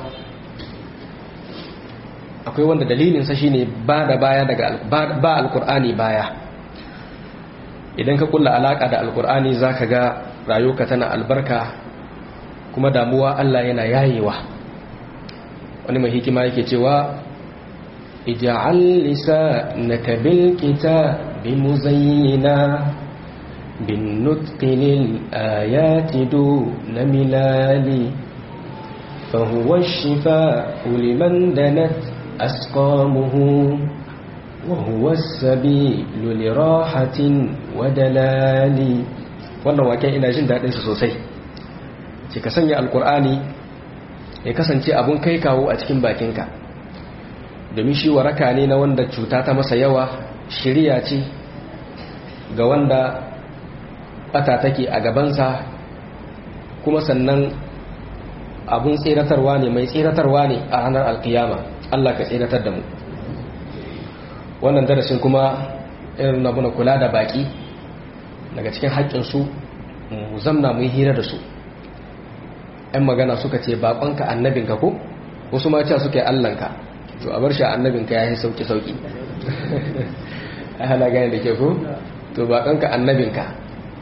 akwai wanda dalilinsa shine ba da baya daga ba alkur'ani baya idan ka kulla alaka da alkur'ani za ka ga rayuka tana albarka kuma damuwa Allah yana yayewa wani mai hikima yake cewa ija'al lisanaka bil kitabi muzayyina bin nutqi lil ayati duna milali فهو الشفاء لمن دنت أسقامه وهو السبيل لراحة ودلال wannan waken ina jin daɗinsa sosai ce ka sanya alkur'ani ya kasance abun kai kawo a cikin bakinka domin shi waraka ne na wanda cuta ta masa yawa shirya ce ga wanda bata take a gabansa kuma sannan abun tseratarwa ne mai tseratarwa ne a ranar alkiyama Allah ka tseratar da mu wannan darasin kuma irin na muna kula da baki daga cikin haƙƙinsu mu zamna mu yi hira da su ‘yan magana suka ce baƙonka annabinka ko wasu ma cewa suka yi allanka to a bar shi annabinka ya yi sauƙi-sauƙi a hana gane da ke ko to baƙonka annabinka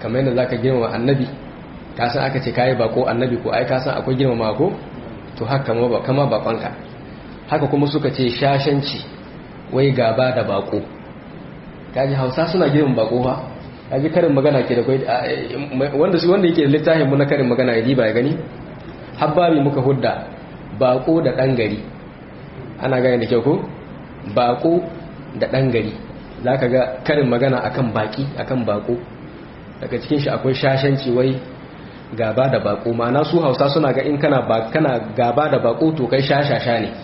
kamar yadda zaka girmama annabi ka san aka ce kai bako annabi ko ai ka san akwai girmama ko to haka kama ba kama bakonka haka kuma suka ce shashanci wai gaba da bako kaji Hausa suna girmama bako fa kaji karin magana ke da kai wanda su wanda yake littafin mu na karin magana ya ba ya gani habbabi muka hudda bako da dan gari ana gane da kyau ko bako da dan gari zaka ga karin magana akan baki akan bako daga cikin shi akwai shashanci wai gaba da bako ma'ana su Hausa suna ga in kana ba kana gaba da bako to kai shashasha ne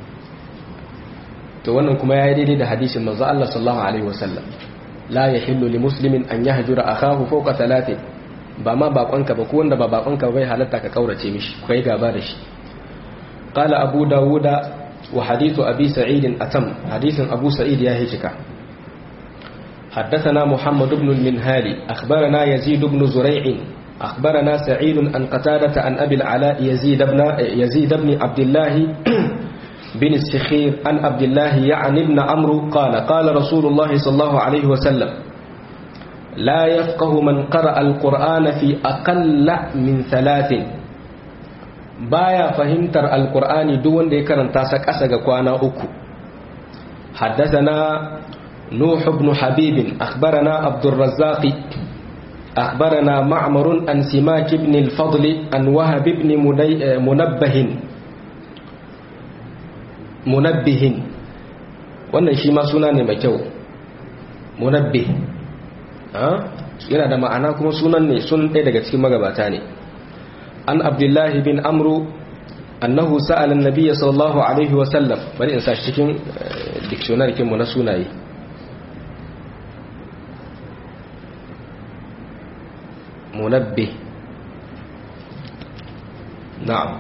to wannan kuma yayi daidai da hadisin manzo Allah sallallahu alaihi wasallam la yahillu li muslimin an yahjura akahu fawqa thalathin ba ma bakonka ba ko wanda ba bakonka bai halatta ka kaurace mishi kai gaba da shi qala abu dawuda wa hadithu abi sa'id atam hadithin abu sa'id ya hijika حدثنا محمد بن المنهالي أخبرنا يزيد بن زريع أخبرنا سعيد عن قتادة عن أبي العلاء يزيد بن يزيد بن عبد الله بن السخير عن عبد الله يعني ابن عمرو قال قال رسول الله صلى الله عليه وسلم لا يفقه من قرأ القرآن في أقل من ثلاث بايا فهمتر القرآن دون دي كرن تاسك أسق كوانا أكو حدثنا نوح بن حبيب أخبرنا عبد الرزاق أخبرنا معمر عن سماك بن الفضل عن وهب بن منبه منبه wannan shi ma suna ne mai kyau munabbih yana da ma'ana kuma sunan ne sun ɗaya daga cikin magabata ne an abdullahi bin amru annahu sa'ala an-nabiy sallallahu alaihi wa sallam bari in sa shi cikin dictionary kin mu na sunaye munabbih na'am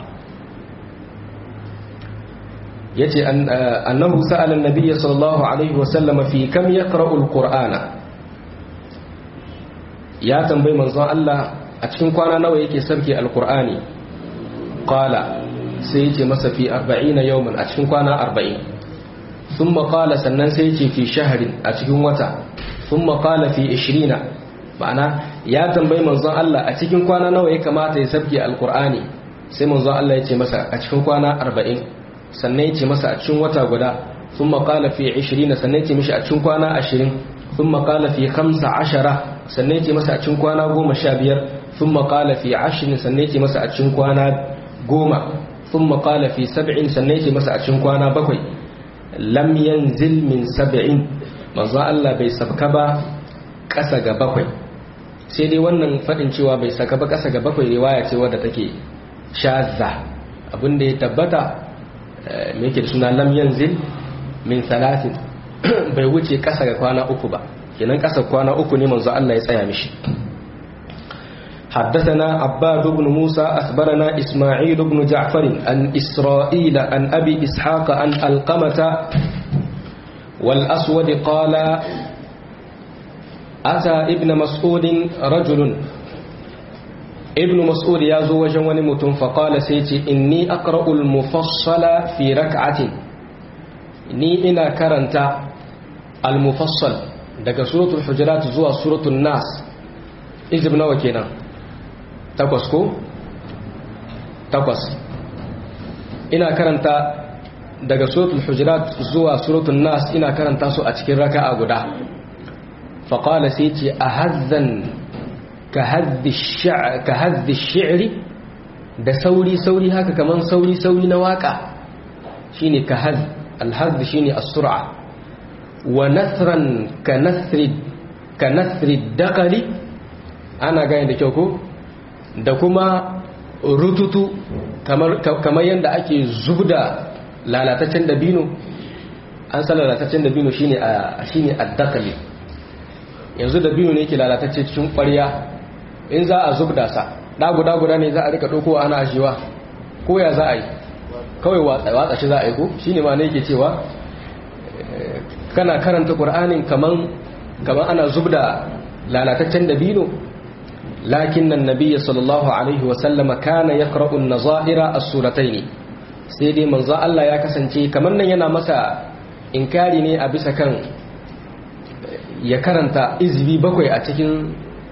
yace annahu sa'ala an-nabiy sallallahu alaihi wa sallam fi kam yaqra'u al-qur'ana ya tambayi manzon Allah a cikin kwana nawa yake sarki alkur'ani qala sai yace masa fi 40 yawman a cikin kwana 40 thumma qala sannan sai yace fi shahrin a cikin wata thumma qala fi 20 ma'ana ya tambayi manzon Allah a cikin kwana nawa ya kamata ya sarki alkur'ani sai manzon Allah yace masa a cikin kwana 40 sannan yace masa a cikin wata guda thumma qala fi 20 sannan yace mishi a cikin kwana 20 thumma qala fi 15 sannan yake masa a cikin kwana goma sha biyar sun maƙala fi ashirin sannan yake masa a cikin kwana goma sun maƙala fi sab'in sannan yake masa a cikin kwana bakwai lam yanzil min sab'in manzo Allah bai sabka ba ƙasa ga bakwai sai dai wannan faɗin cewa bai saka ba ƙasa ga bakwai riwaya ce wadda take shazza abinda ya tabbata me yake da suna lam yanzil min salatin bai wuce ƙasa ga kwana uku ba kenan kasar kwana uku ne manzo Allah ya tsaya mishi حدثنا عباد بن موسى أخبرنا إسماعيل بن جعفر عن إسرائيل عن أبي إسحاق عن القمة والأسود قال أتى ابن مسعود رجل ابن مسعود يازو وجوان متن فقال سيتي إني أقرأ المفصل في ركعة إني إنا كرنت المفصل daga suratul hujurat zuwa suratul nas izib nawa kenan takwas ko takwas ina karanta daga suratul hujurat zuwa suratul nas ina karanta su a cikin raka'a guda faqala sai ce ahazzan ka haddi shi'ri da sauri sauri haka kaman sauri sauri na waka shine ka haddi alhazz shine as-sur'a wa nasran ka nasri ka nasri dakali ana gane da kyau ko da kuma rututu kamar kamar yanda ake zubda lalataccen dabino an san lalataccen dabino shine a shine addakali yanzu dabino ne yake lalatacce cikin ƙwarya in za a zubda sa da guda guda ne za a rika ɗauko ana ashewa ko ya za a yi kawai watsa shi za a yi ko shine ma ne yake cewa kana karanta ƙur'anin kaman kaman ana zubda lalataccen dabino lakin nan nabiyyi sallallahu alaihi wa sallama kana yaqra'u an-nazaira as-suratayn sai dai manzo Allah ya kasance kaman nan yana masa inkari ne a bisa kan ya karanta izbi bakwai a cikin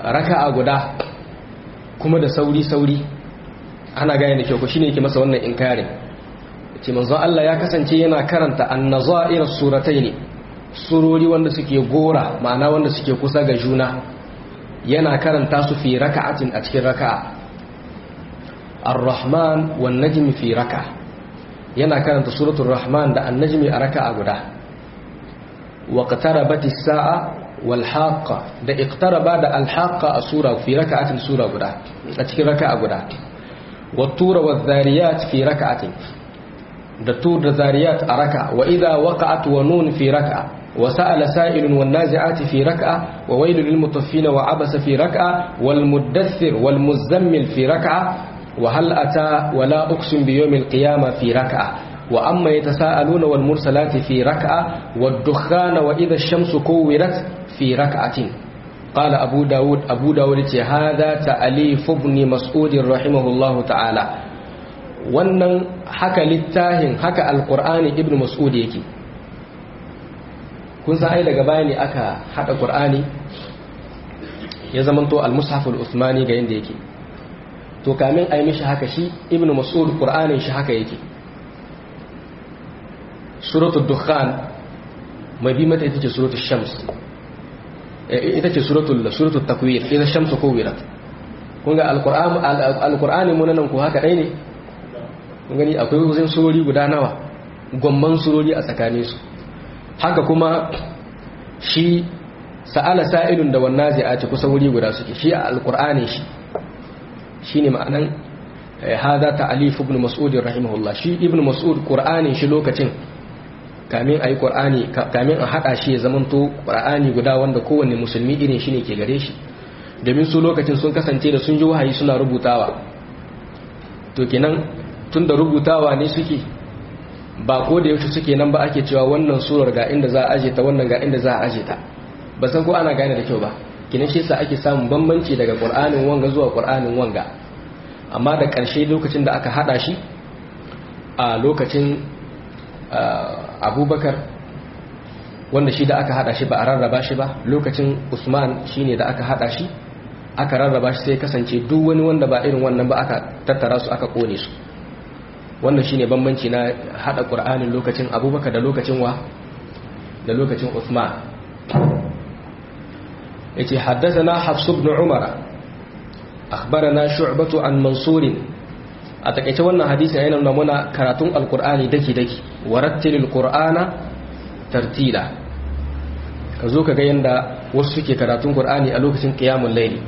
raka'a guda kuma da sauri sauri ana gane da kyau ko shine yake masa wannan inkarin ce manzon Allah ya kasance yana karanta an-nazair suratayn surori wanda suke gora ma'ana wanda suke kusa ga juna yana karanta su fi raka'atin a cikin raka'a ar-rahman wan najmi fi raka'a yana karanta suratul rahman da an-najmi a raka'a guda wa qtarabati as-sa'a wal haqqa da iqtaraba da al-haqqa a sura fi raka'atin sura guda a cikin raka'a guda wa tura wa dhariyat fi raka'atin da tur da zariyat a raka'a wa idha waqa'at wa nun fi raka'a وسأل سائل والنازعات في ركعة وويل للمطفين وعبس في ركعة والمدثر والمزمل في ركعة وهل أتى ولا أقسم بيوم القيامة في ركعة وأما يتساءلون والمرسلات في ركعة والدخان وإذا الشمس كورت في ركعة قال أبو داود أبو داود هذا تأليف ابن مسعود رحمه الله تعالى wannan haka littafin haka alkur'ani ibn mas'ud yake kun san ai daga baya ne aka hada qur'ani ya zamanto al-mushaf al-usmani ga yanda yake to kamin ai mishi haka shi ibnu mas'ud qur'anin shi haka yake suratul dukhan mai bi mata ita ce suratul shams ita ce suratul suratul takwir idan shamsu kuwirat kun ga al-qur'an al-qur'ani mun nan ku haka dai ne kun gani akwai wajen surori guda nawa gomman surori a tsakaninsu haka kuma shi sa'ala sa'ilun da wannan zai ce kusa wuri guda suke shi a alkur'ani shi shi ne ma'anan hada ta alifu ibn mas'ud rahimahullah shi ibn mas'ud qur'anin shi lokacin kamin ayi qur'ani kamin a hada shi ya zamanto qur'ani guda wanda kowanne musulmi irin shi ne ke gare shi domin su lokacin sun kasance da sun ji wahayi suna rubutawa to kenan tunda rubutawa ne suke ba ko da yaushe suke nan ba ake cewa wannan surar ga inda za a aje ta wannan ga inda za a aje ta ba san ko ana gane da kyau ba kinan shi yasa ake samun bambanci daga qur'anin wanga zuwa qur'anin wanga amma da ƙarshe lokacin da aka hada shi a lokacin abubakar wanda shi da aka hada shi ba a rarraba shi ba lokacin usman shine da aka hada shi aka rarraba shi sai kasance duk wani wanda ba irin wannan ba aka tattara su aka kone su wannan shine bambanci na hada qur'anin lokacin abubakar da lokacin wa da lokacin usman yace haddathana hafs ibn umar akhbarana shu'batu an mansur a takeice wannan hadisi yana nuna muna karatun alqur'ani daki daki warattilil qur'ana tartila kazo kaga yanda wasu suke karatun qur'ani a lokacin qiyamul layli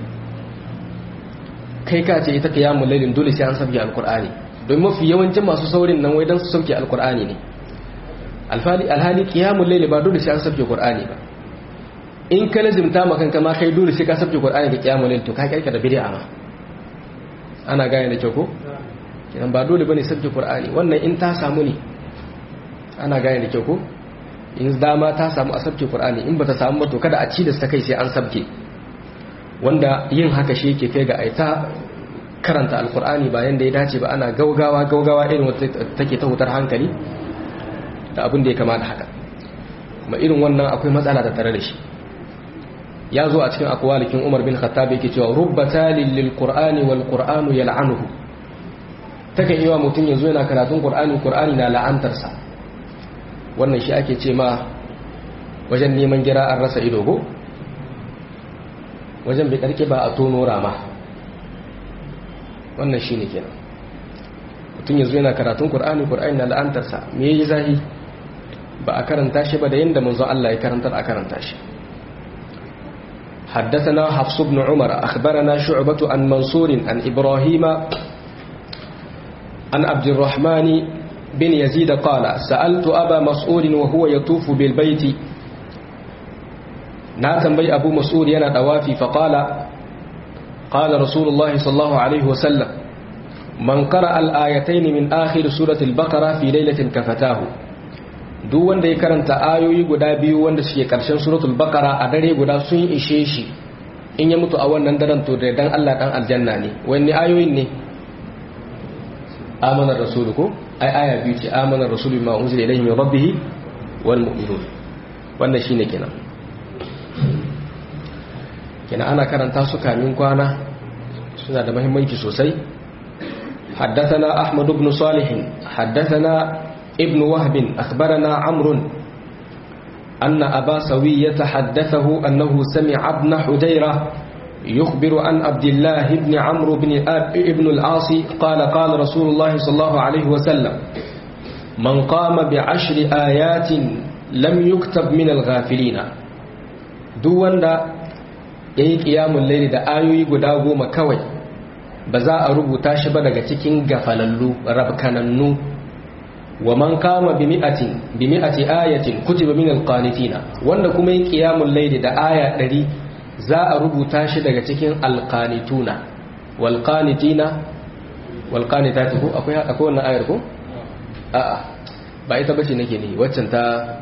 kai ka ce ita qiyamul laylin dole sai an sabbi alqur'ani don mafi yawancin masu saurin nan wai don su sauke alkur'ani ne alhali kiyamun laili ba dole sai an sauke qur'ani ba in ka lazimta makan kama kai dole sai ka sauke qur'ani da kiyamun laili to ka kirka da bid'a ma ana gane da kyau ko kiran ba dole bane sauke qur'ani wannan in ta samu ne ana gane da kyau ko in dama ta samu a sauke qur'ani in bata samu ba to kada a ci da ta kai sai an sauke wanda yin haka shi yake kai ga aita karanta alkur'ani bayan da ya dace ba ana gaugawa gaugawa irin wata take ta hutar hankali da abin da ya kama da haka kuma irin wannan akwai matsala da tare da shi ya zo a cikin akwalikin umar bin khattab yake cewa rubba talil lil qur'ani wal qur'anu yal'anuhu take yi wa mutum yanzu yana karatun qur'ani qur'ani na la'antarsa wannan shi ake ce ma wajen neman gira an rasa ido go wajen bai karke ba a tono rama wannan shi ne kenan mutum yanzu yana karatun ƙur'ani ƙur'ani na la'antarsa me yi zahi ba a karanta shi ba da yadda manzo Allah ya karantar a karanta shi حدثنا حفص بن عمر أخبرنا شعبة عن منصور عن إبراهيم عن عبد الرحمن بن يزيد قال سألت أبا مسعود وهو يطوف بالبيت ناتن بي أبو مسعود ينا دوافي فقال قال رسول الله صلى الله عليه وسلم من قرأ الآيتين من آخر سورة البقرة في ليلة كفتاه duk wanda ya karanta ayoyi guda biyu wanda suke karshen suratul baqara a dare guda sun ishe shi in ya mutu a wannan daren to da dan Allah dan aljanna ne wani ayoyin ne amana rasulu ko ai aya biyu ce amana rasulu ma unzila ilayhi min rabbih wal mu'minun wannan shine kenan kina ana karanta su kamin kwana suna da muhimmanci sosai حدثنا أحمد بن صالح حدثنا ابن وهب أخبرنا عمرو أن أبا سوية حدثه أنه سمع ابن حجيرة يخبر عن عبد الله بن عمرو بن ابن العاص قال قال رسول الله صلى الله عليه وسلم من قام بعشر آيات لم يكتب من الغافلين دون دا yayi qiyamul layli da ayoyi guda goma kawai ba za a rubuta shi ba daga cikin gafalallu rabkanannu wa man kama bi mi'atin bi mi'ati ayatin kutiba min alqanitina wanda kuma yin qiyamul layli da aya 100 za a rubuta shi daga cikin alqanituna wal qanitina wal qanitati ko akwai akwai wannan ayar ko a'a ba ita bace nake ne waccan ta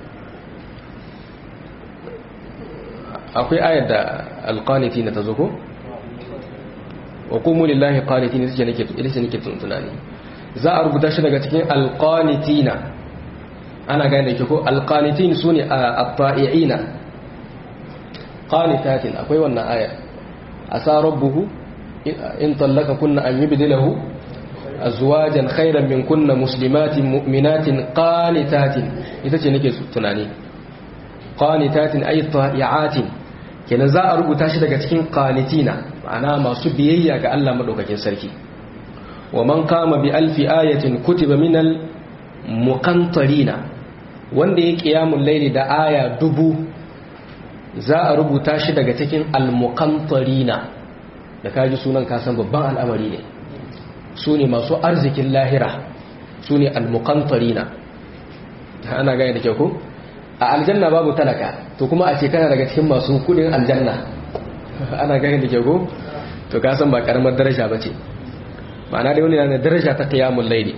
akwai ayar da alqanitina ta zo ko wa qumu lillahi qanitin ita ce nake ita ce nake tunani za a rubuta shi daga cikin alqanitina ana gane ke ko alqanitin sune at-ta'iina qanitatin akwai wannan aya asa rabbuhu in tallaka kunna an yubdilahu azwajan khayran min kunna muslimatin mu'minatin qanitatin ita ce nake tunani qanitatin ay ta'iatin kenan za a rubuta shi daga cikin qanitina ma'ana masu biyayya ga Allah madaukakin sarki wa man kama bi alfi ayatin kutiba minal muqantarina wanda ya qiyamul layli da aya dubu za a rubuta shi daga cikin al-muqantarina da kaji sunan kasan babban al'amari ne su ne masu arzikin lahira su ne al-muqantarina ana gane da kyau ko a aljanna babu talaka to kuma a ce kana daga cikin masu kudin aljanna ana gane da kyau ko to kasan ba karamar daraja bace ma'ana da wani na daraja ta qiyamul layli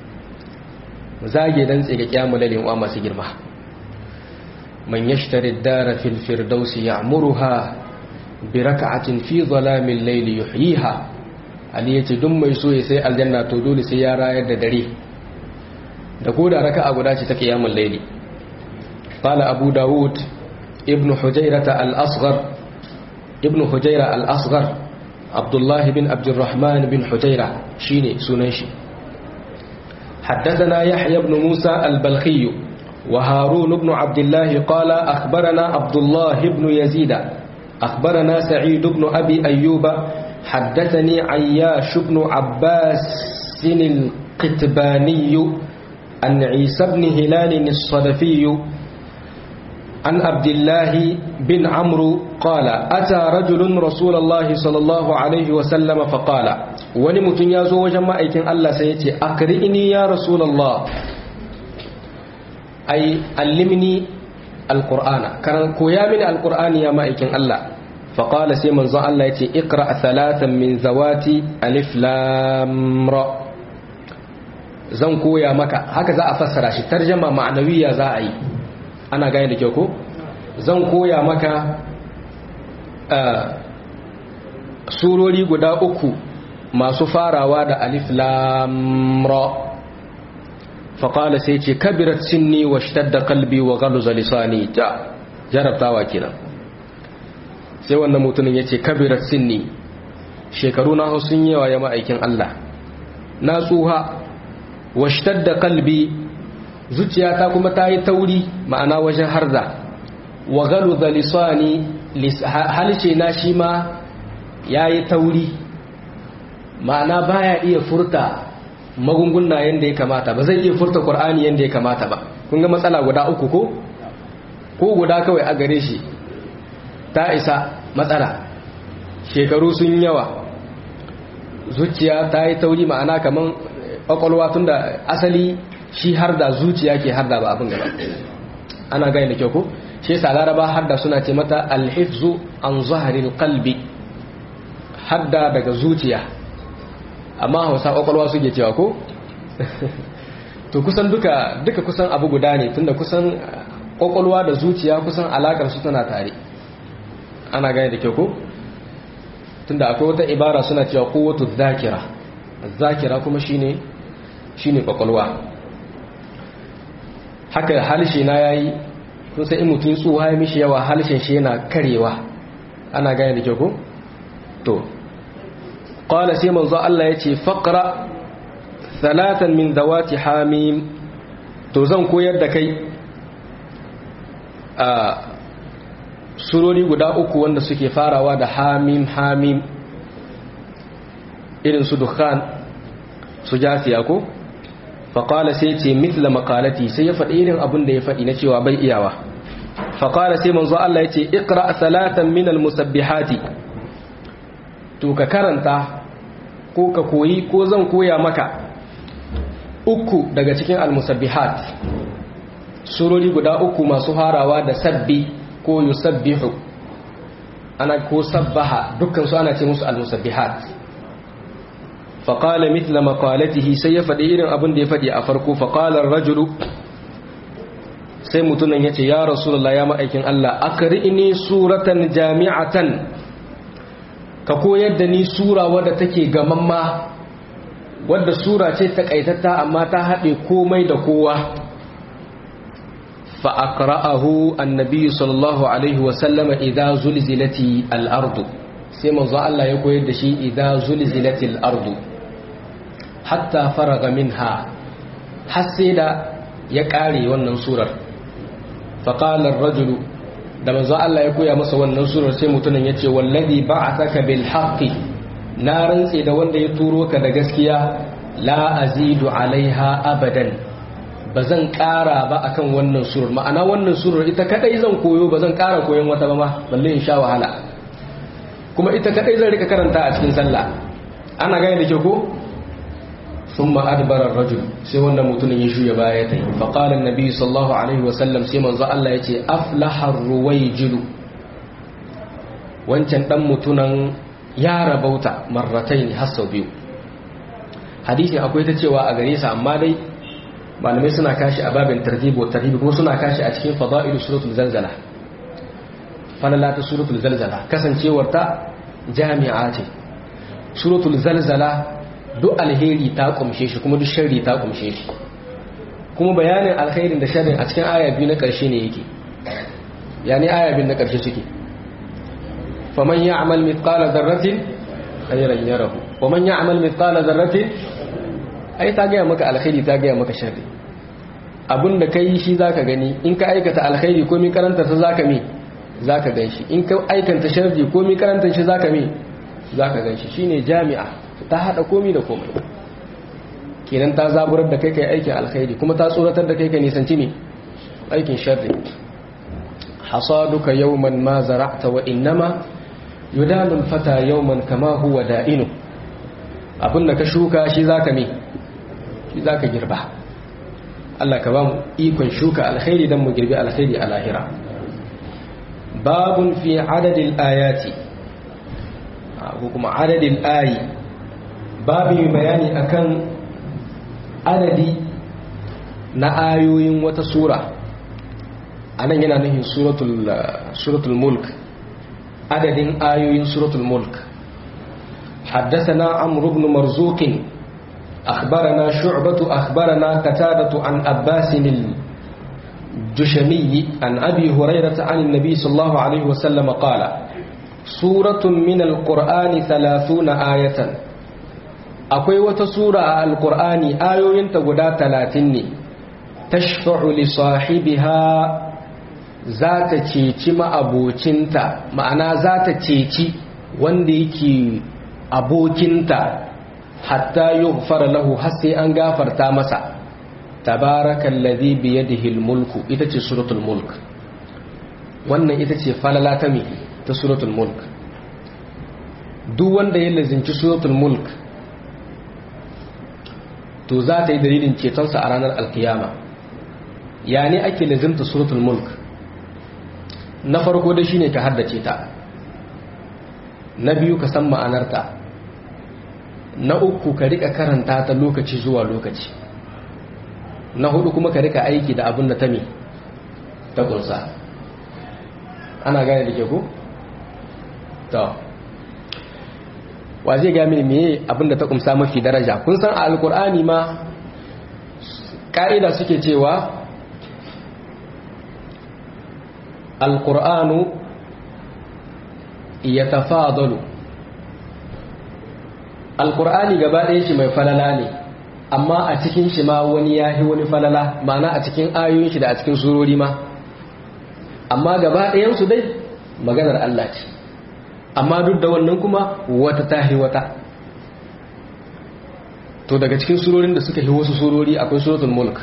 zage dan tsige qiyamul layli wa masu girma man yashtari ad-dara fil firdaus ya'muruha bi rak'atin fi dhalamil layli yuhyiha ali yace duk mai so ya sai aljanna to dole sai ya rayar da dare da koda raka'a guda ce ta qiyamul layli qala abu daud ibnu hujairata al-asghar ibnu hujaira al-asghar abdullah bin abdurrahman bin hujaira shine sunan shi حدثنا يحيى بن موسى البلخي وهارون بن عبد الله قال أخبرنا عبد الله بن يزيد أخبرنا سعيد بن أبي أيوب حدثني عياش بن عباس القتباني عن عيسى بن هلال الصدفي عن عبد الله بن عمرو قال أتى رجل رسول الله صلى الله عليه وسلم فقال ونمت يازو وجمع أيكن الله سيتي أقرئني يا رسول الله أي علمني القرآن كان كويامن القرآن يا مائكن الله فقال سيمن زان الله يتي اقرأ ثلاثا من ذوات ألف لام را zan koya maka haka za a fassara shi tarjama ma'anawiya za a yi ana gane da kyau ko zan koya maka surori guda uku masu farawa da alif lam ra faƙala sai ce kabirat sinni wa shtadda kalbi wa galuza lisani ta jarabtawa kenan sai wannan mutumin ya ce kabirat sinni shekaru na sun yawa ya ma'aikin Allah na tsuha wa shtadda kalbi zuciyata kuma ta yi tauri ma'ana wajen harza wa galuza lisani halce na shi ma ya yi tauri ma'ana baya iya furta magunguna yadda ya kamata ba zai iya furta ƙwar'ani yadda ya kamata ba kun ga matsala guda uku ko ko guda kawai a gare shi ta isa matsala shekaru sun yawa zuciya ta yi tauri ma'ana kamar ƙwaƙwalwa tun da asali shi har da zuciya ke har da ba abin gaba ana gani da kyau ko shi yasa laraba har da suna ce mata alhifzu an zaharil qalbi hadda daga zuciya amma hausa kwakwalwa suke cewa ko to kusan duka duka kusan abu guda ne tunda kusan kwakwalwa da zuciya kusan alakar su tana tare ana gane da kyau ko tunda akwai wata ibara suna cewa quwwatu dhakira zakira kuma shine shine kwakwalwa haka halshe na yayi kun sai in mutum tsuwa ya mishi yawa halshen shi yana karewa ana gane da kyau ko to qala sai manzo Allah yace faqra thalathan min zawati hamim to zan koyar da kai a surori guda uku wanda suke farawa da hamim hamim irin su dukhan su jasiya ko faƙala sai ce mitla makalati sai ya faɗi irin abin da ya faɗi na cewa bai iyawa faƙala sai manzo Allah ya ce ikra salatan minal musabbihati to ka karanta ko ka koyi ko zan koya maka uku daga cikin almusabbihat surori guda uku masu harawa da sabbi ko yusabbihu ana ko sabbaha dukkan su ana ce musu almusabbihat faƙala mitla maƙalatihi sai ya faɗi irin abin da ya faɗi a farko faƙalar rajulu sai mutunan ya ce ya rasulullah ya ma'aikin Allah akari ne suratan jami'atan ka koyar da ni sura wadda take gamamma wadda sura ce takaitatta amma ta haɗe komai da kowa fa'akra'ahu annabi sallallahu alaihi wasallama idan zulzilati al'ardu sai manzo Allah ya koyar da shi idan zulzilati al'ardu hatta faraga minha har sai da ya ƙare wannan surar faƙalar rajulu da manzo Allah ya koya masa wannan surar sai mutumin ya ce wallazi ba'athaka bil haqqi na rantse da wanda ya turo ka da gaskiya la azidu alaiha abadan bazan ƙara ba akan wannan surar ma'ana wannan surar ita kadai zan koyo bazan ƙara koyon wata ba ma balle in sha wahala kuma ita kadai zan rika karanta a cikin sallah ana gane da ke ko ثم أدبر الرجل sai wannan mutumin ya shuya baya ta yi faƙalar nabi sallallahu alaihi wasallam sai manzo Allah ya ce aflahar ruwaijilu wancan ɗan mutunan ya rabauta marratai ne har sau biyu hadisin akwai ta cewa a gare sa amma dai malamai suna kashi a babin tartibo tartibi kuma suna kashi a cikin fada'ilu suratul zalzala falala ta suratul zalzala kasancewar ta jami'a ce suratul zalzala duk alheri ta kumshe shi kuma duk sharri ta kumshe shi kuma bayanin alkhairin da sharrin a cikin aya biyu na ƙarshe ne yake yani aya biyu na ƙarshe suke faman ya'mal mithqala dharratin khayran yarahu waman ya'mal mithqala dharratin ai ta gaya maka alkhairi ta gaya maka sharri abinda kai shi zaka gani in ka aikata alkhairi ko mi karanta sa zaka mi zaka ganshi in ka aikata sharri ko mi karanta shi zaka mi zaka ganshi shine jami'a ta hada komi da komai kenan ta zaburar da kai kai aikin alkhairi kuma ta tsoratar da kai kai nisanci ne aikin sharri hasaduka yawman ma zara'ta wa innama yudalu fata yawman kama huwa da'inu abinda ka shuka shi zaka me shi zaka girba Allah ka ba mu ikon shuka alkhairi dan mu girbi alkhairi a lahira babun fi adadil ayati ko kuma adadil ayi babu bayani akan adadi na ayoyin wata sura anan yana nufin suratul suratul mulk adadin ayoyin suratul mulk حدثنا عمرو بن مرزوق أخبرنا شعبة أخبرنا قتادة عن أباس الجشمي عن أبي هريرة عن النبي صلى الله عليه وسلم قال سورة من القرآن ثلاثون آية akwai wata sura a alkur'ani ayoyinta guda talatin ne tashfa'u li sahibiha za ta ceci ma'abocinta ma'ana za ta ceci wanda yake abokinta hatta yughfara lahu har sai an gafarta masa tabarakal ladhi bi yadihi mulku ita ce suratul mulk wannan ita ce falala ta me ta suratul mulk duk wanda ya lazinci suratul mulk to za ta yi dalilin cetonsa a ranar alkiyama ya ne ake lazimta suratul mulk na farko da shine ka haddace ta na biyu ka san ma'anarta na uku ka rika karanta ta lokaci zuwa lokaci na hudu kuma ka rika aiki da abin da ta mi ta kunsa ana gane da ke ku? to wa zai gami meye abinda ta kumsa mafi daraja kun san a alkur'ani ma ka'ida suke cewa alkur'anu yatafadalu alqur'ani gaba ɗaya shi mai falala ne amma a cikin shi ma wani yahi wani falala ma'ana a cikin ayoyin shi da a cikin surori ma amma gaba ɗayan su dai maganar Allah ce amma duk da wannan kuma wata tahi wata to daga cikin surorin da suka yi wasu surori akwai suratul mulk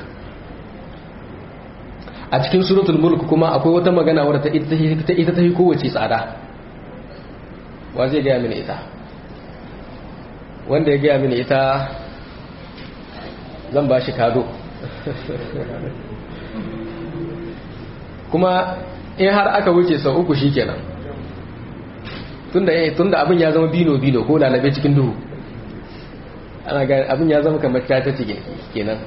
a cikin suratul mulk kuma akwai wata magana wadda ta ita ta yi kowace tsada wa zai gaya mini ita wanda ya gaya mini ita zan ba shi kado kuma in har aka wuce sau uku shi kenan tunda abin ya zama bino-bino ko lalabe cikin duhu ana gani abin ya zama kamar ta cikin kenan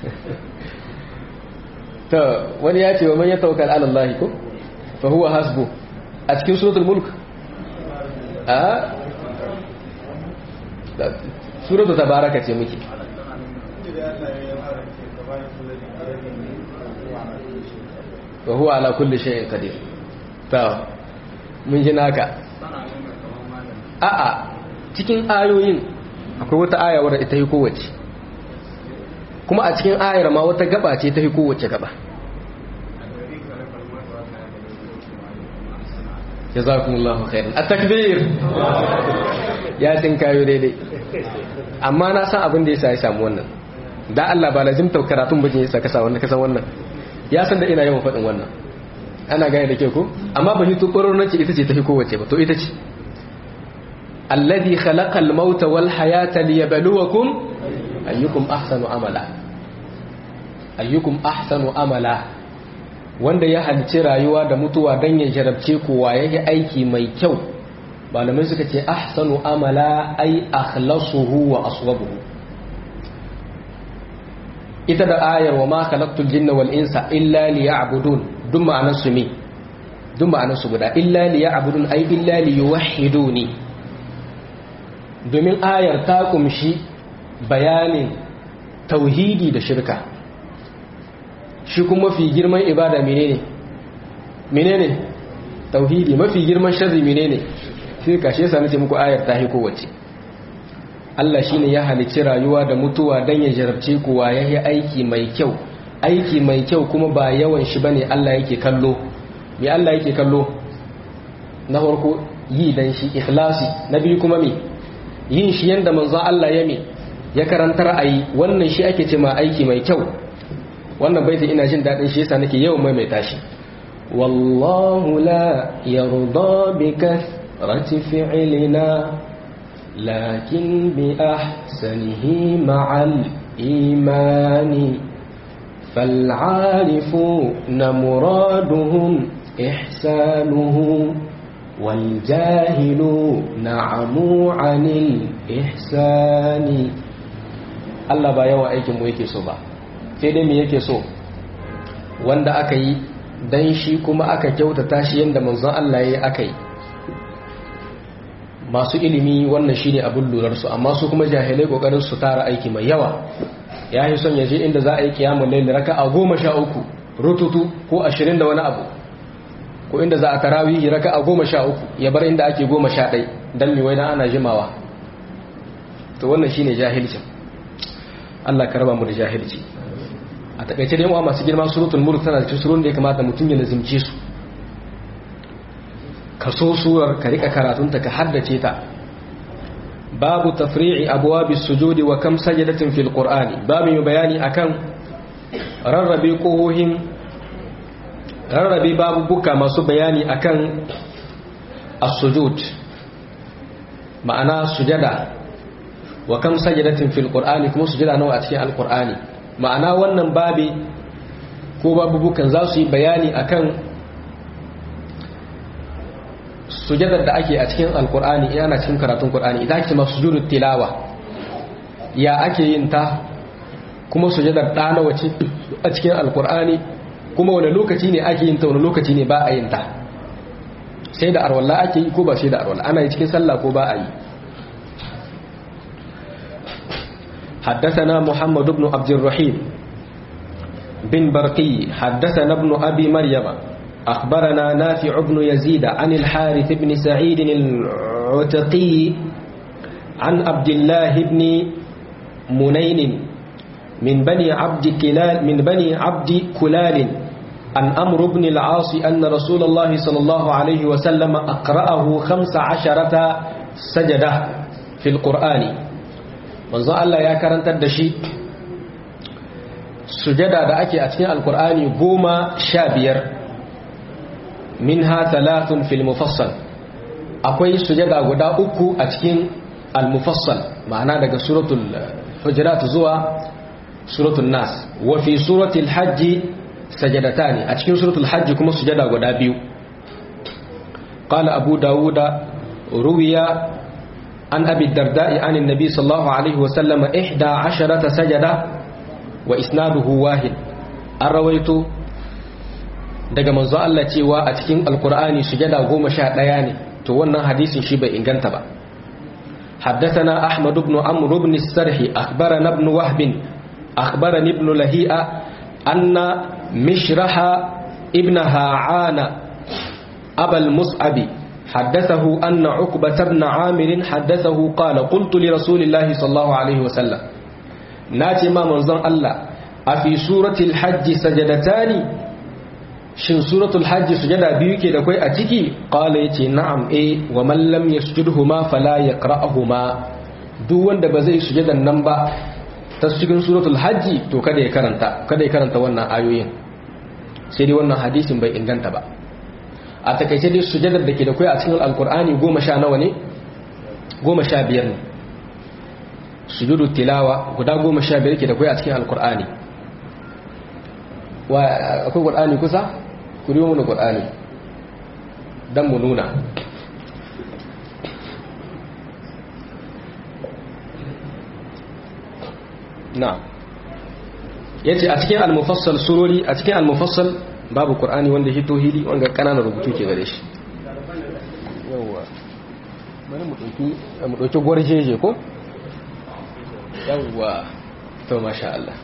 ta wani ya ce wa man ya tawakkal ala Allah ko fa huwa hasbu a cikin suratul mulk a suratul tabaraka ce muke wa huwa ala kulli shay'in qadir ta mun ji naka a'a cikin ayoyin akwai wata aya wadda ita yi kowace kuma a cikin ayar ma wata gaba ce ta yi kowace gaba jazakumullahu khairan at-takbir ya tin kayo daidai amma na san abin da yasa ya samu wannan da Allah ba lazim karatun bajin yasa ka sa wannan ka san wannan ya san da ina yawan faɗin wannan ana gane da ke ko amma ba hito ƙwarar ce ita ce ta fi kowace ba to ita ce alladhi khalaqa al-mauta wal hayata liyabluwakum ayyukum ahsanu amala ayyukum ahsanu amala wanda ya halice rayuwa da mutuwa dan ya jarabce ku waye aiki mai kyau malamai suka ce ahsanu amala ay akhlasuhu wa aswabuhu ita da ayar wa ma khalaqtul jinna wal insa illa liya'budun duk ma'anar su me duk ma'anar su guda illa liya'budun ay illa liyuwahhiduni domin ayar ta kumshi bayanin tauhidi da shirka shi kuma mafi girman ibada menene menene tauhidi mafi girman sharri menene shirka shi yasa nace muku ayar ta hi kowace Allah shine ya halicci rayuwa da mutuwa dan ya jarabce ku wa yayi aiki mai kyau aiki mai kyau kuma ba yawan shi bane Allah yake kallo me Allah yake kallo na farko yi dan shi ikhlasi na biyu kuma me yin shi yanda manzo Allah ya me ya karantar ayi wannan shi ake cewa aiki mai kyau wannan baiti ina jin dadin shi yasa nake yawan maimaita shi wallahu la yarda bi kathrati fi'lina لكن بأحسنه مع الإيمان فالعارفون مرادهم إحسانه والجاهلون عموا عن الإحسان Allah ba yawan aikin mu yake so ba sai dai me yake so wanda aka yi dan shi kuma aka kyautata shi yanda manzon Allah yayi aka yi masu ilimi wannan shine abin lurarsu amma su kuma jahilai kokarin su tara aiki mai yawa ya yi son ya je inda za a yi kiyamun laili raka a goma sha uku rututu ko ashirin da wani abu ko inda za a tarawihi raka a goma sha uku ya bar inda ake goma sha ɗai don miwai dan ana jimawa to wannan shine jahilcin Allah ka raba mu da jahilci a takaice dai masu girma suratul mulk tana cikin surun da ya kamata mutum ya lazimce su ka so surar ka rika karatunta ka haddace ta babu tafri'i abwabis sujudi wa kam sajadatin fil qur'ani babu mai bayani akan rarrabe kohohin rarrabe babu buka masu bayani akan as-sujud ma'ana sujada wa kam sajadatin fil qur'ani kuma sujada nawa a cikin al-qur'ani ma'ana wannan babi ko babu bukan za su yi bayani akan sujadar da ake a cikin alkur'ani ana cikin karatun kur'ani ita ake masu sujudul tilawa ya ake yin ta kuma sujadar ɗa nawa ce a cikin alkur'ani kuma wani lokaci ne ake yin ta wani lokaci ne ba a yin ta sai da arwallah ake yi ko ba sai da arwallah ana yi cikin sallah ko ba a yi حدثنا محمد بن عبد الرحيم بن برقي حدثنا ابن أبي مريم أخبرنا نافع بن يزيد عن الحارث بن سعيد العتقي عن عبد الله بن منين من بني عبد كلال من بني عبد كلال عن أمر بن العاص أن رسول الله صلى الله عليه وسلم أقرأه خمس عشرة سجدة في القرآن منذ الله يا كرنت الدشي سجدة da ake a cikin alkur'ani goma sha biyar minha thalathun fil mufassal akwai sujada guda uku a cikin al-mufassal ma'ana daga suratul hujurat zuwa suratul nas wa fi suratul hajj sajadatani a cikin suratul hajj kuma sujada guda biyu qala abu dawuda ruwiya an abi darda'i an annabi sallallahu alaihi wa sallam 11 sajada wa isnaduhu wahid an rawaito daga manzo Allah cewa a cikin alkur'ani sujada goma sha ɗaya ne to wannan hadisin shi bai inganta ba حدثنا أحمد بن عمرو بن السرح أخبرنا ابن وهب أخبرني ابن لهيئة أن مشرح ابن هاعان أبا المصعب حدثه أن عقبة بن عامر حدثه قال قلت لرسول الله صلى الله عليه وسلم ناتي ما منظر الله أفي سورة الحج سجدتان shin suratul hajji sujada biyu ke da kai a ciki qala yace na'am eh wa man lam yasjudhuma fala yaqra'uhuma duk wanda ba zai sujadan nan ba ta cikin suratul hajji to kada ya karanta kada ya karanta wannan ayoyin sai dai wannan hadisin bai inganta ba a takaice dai sujadar da ke da kai a cikin alqur'ani goma sha nawa ne goma sha biyar ne sujudu tilawa guda goma sha biyar ke da kai a cikin alqur'ani wa akwai qur'ani kusa ku riyo mu qur'ani dan mu nuna na yace a cikin al-mufassal surori a cikin al-mufassal babu qur'ani wanda hito hili wanda kananan rubutu ke gare shi yawa bari mu dauki mu dauki gwarjeje ko yawa to masha Allah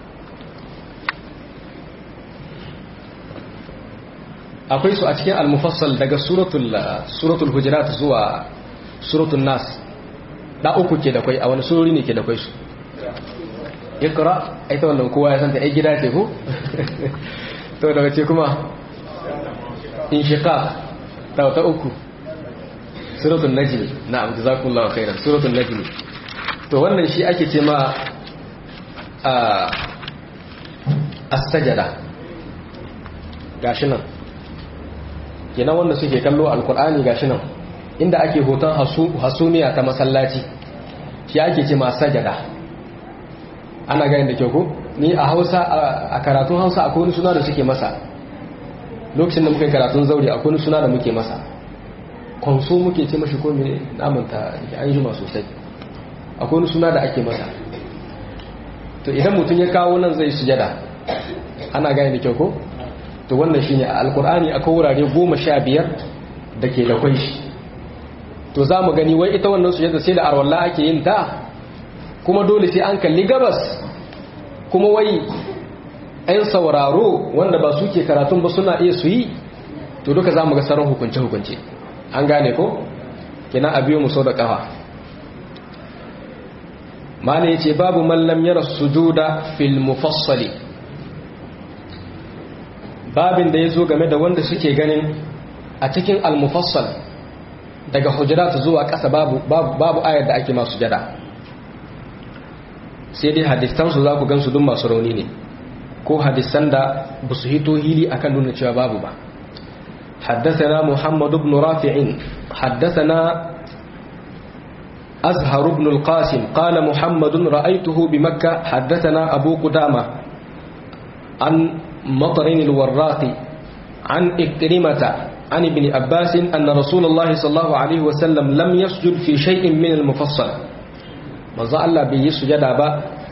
akwai su a cikin al-mufassal daga suratul suratul hujurat zuwa suratul nas da uku ke da kai a wani surori ne ke da kai su ikra ai ta wannan kowa ya santa ai gida ce ko to daga ce kuma inshiqaq ta ta uku suratul najm na'am jazakumullahu khairan suratul najm to wannan shi ake ce ma as-sajada gashi nan kenan wanda suke kallo alkur'ani gashi nan inda ake hoton hasumiya ta masallaci shi ake ce ma sajada ana gani da kyau ko ni a hausa a karatun hausa akwai wani suna da suke masa lokacin da muka yi karatun zaure akwai wani suna da muke masa kwanso muke ce mashi ko mai namanta da an jima sosai akwai wani suna da ake masa to idan mutum ya kawo nan zai sujada ana gani da kyau ko to wannan shine a alkur'ani akwai wurare goma sha biyar da ke da kwai shi to za mu gani wai ita wannan sujada sai da arwallah ake yin ta kuma dole sai an kalli gabas kuma wai 'yan sauraro wanda ba su ke karatun ba suna iya su yi to duka za mu ga sauran hukunce-hukunce an gane ko kina a biyo mu sau da kafa mana ya ce babu mallam yara sujuda fil mufassali babin da ya zo game da wanda suke ganin a cikin al-mufassal daga hujurat zuwa ƙasa babu, babu, ayar da ake masu jada sai dai hadistansu za ku gansu duk masu rauni ne ko hadisan da ba su hito hili akan nuna cewa babu ba حدثنا محمد بن رافع حدثنا أزهر بن القاسم قال محمد رأيته بمكة حدثنا أبو قدامة عن مطر الوراق عن إكرمة عن ابن عباس أن رسول الله صلى الله عليه وسلم لم يسجد في شيء من المفصل manzo Allah bai yi sujada ba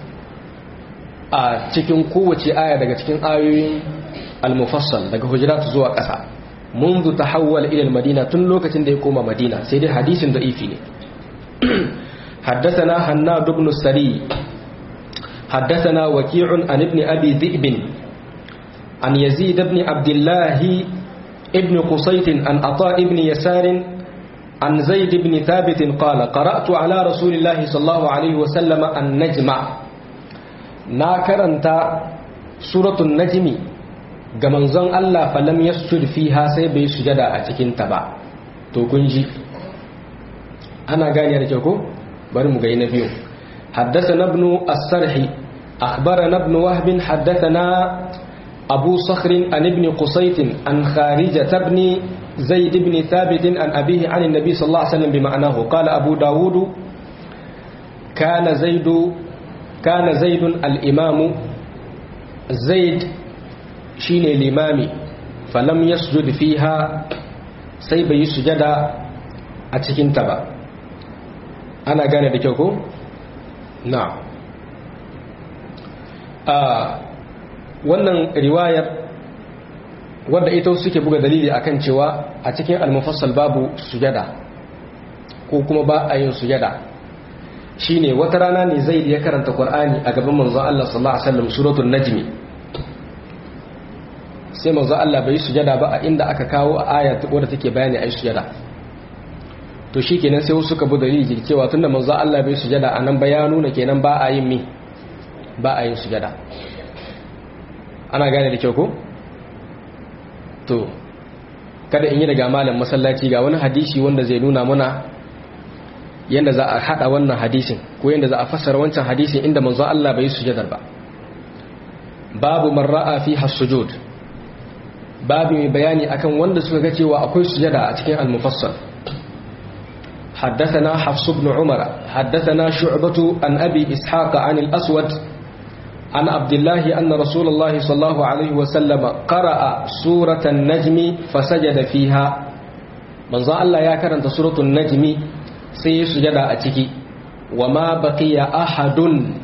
a cikin kowace aya daga cikin ayoyin al-mufassal daga hujurat zuwa ƙasa منذ تحول إلى المدينة تنلوكة ديكوما مدينة سيدي حديث ضعيف حدثنا هناد بن السري حدثنا وكيع عن ابن أبي ذئب عن يزيد بن عبد الله ابن قصيت عن عطاء بن يسار عن زيد بن ثابت قال قرأت على رسول الله صلى الله عليه وسلم النجم ناكرنت سورة النجم ga manzon Allah falam yasjud fiha sai bai sujada a cikin ta ba to kun ji ana gane da ko bari mu ga na biyu حدثنا ابن السرح أخبرنا ابن وهب حدثنا أبو صخر عن ابن قصيت عن خارجة بن زيد بن ثابت عن أبيه عن النبي صلى الله عليه وسلم بمعناه قال أبو داود كان زيد كان زيد الإمام زيد شين الإمام فلم يسجد فيها سيب يسجد أتكين تبا أنا قال بكوكو نعم آه wannan riwayar wadda ita suke buga dalili akan cewa a cikin almufassal babu sujada ko kuma ba a yin sujada shine wata rana ne zai ya karanta qur'ani a gaban manzon Allah sallallahu alaihi wasallam suratul najmi sai manzon Allah bai sujada ba a inda aka kawo a aya wadda take bayani ayi sujada to shikenan sai wasu suka buga dalili cewa tunda manzon Allah bai sujada anan ba ya nuna kenan ba a yin mi ba a yin sujada ana gane da kyau ko to kada in yi daga malam masallaci ga wani hadisi wanda zai nuna muna yadda za a hada wannan hadisin ko yadda za a fassara wancan hadisin inda manzo Allah bai sujadar ba babu man ra'a fi hasujud babu mai bayani akan wanda suka ga cewa akwai sujada a cikin al-mufassal حدثنا حفص بن عمر حدثنا شعبة عن أبي إسحاق عن الأسود عن عبد الله أن رسول الله صلى الله عليه وسلم قرأ سورة النجم فسجد فيها من ظن الله يا كرنت سورة النجم سيسجد أتكي وما بقي أحد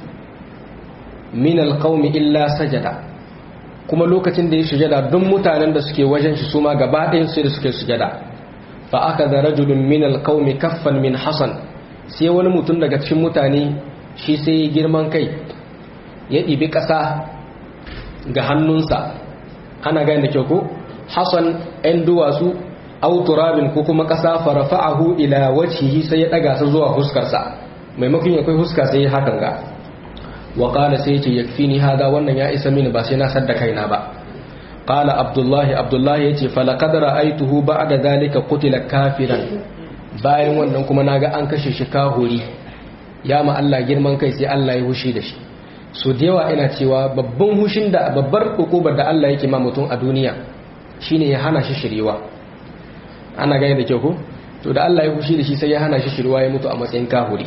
من القوم إلا سجد kuma lokacin da ya sujada don mutanen da suke wajen shi suma gaba ɗayan sai da suke sujada fa aka da rajulun min alqaumi kaffan min hasan sai wani mutum daga cikin mutane shi sai girman kai ya ɗibi ƙasa ga hannunsa ana gani da kyau ko hassan ‘yan duwatsu auturabin ko kuma ƙasa farafa'ahu ila wacce sai ya ɗaga su zuwa huskarsa maimakon ya kai huska sai ya hakan ga wa ƙala sai ce ya fi ni hada wannan ya isa mini ba sai na sadda kaina ba ƙala abdullahi abdullahi ya ce falakadara aituhu ba da zalika kutila kafiran bayan wannan kuma na ga an kashe shi kahuri ya ma Allah girman kai sai Allah ya hushi da shi so da yawa ina cewa babban hushin da babbar hukubar da Allah yake ma mutum a duniya shine ya hana shi shirewa ana gane da kyau ko to da Allah ya hushi da shi sai ya hana shi shirewa ya mutu a matsayin kahuri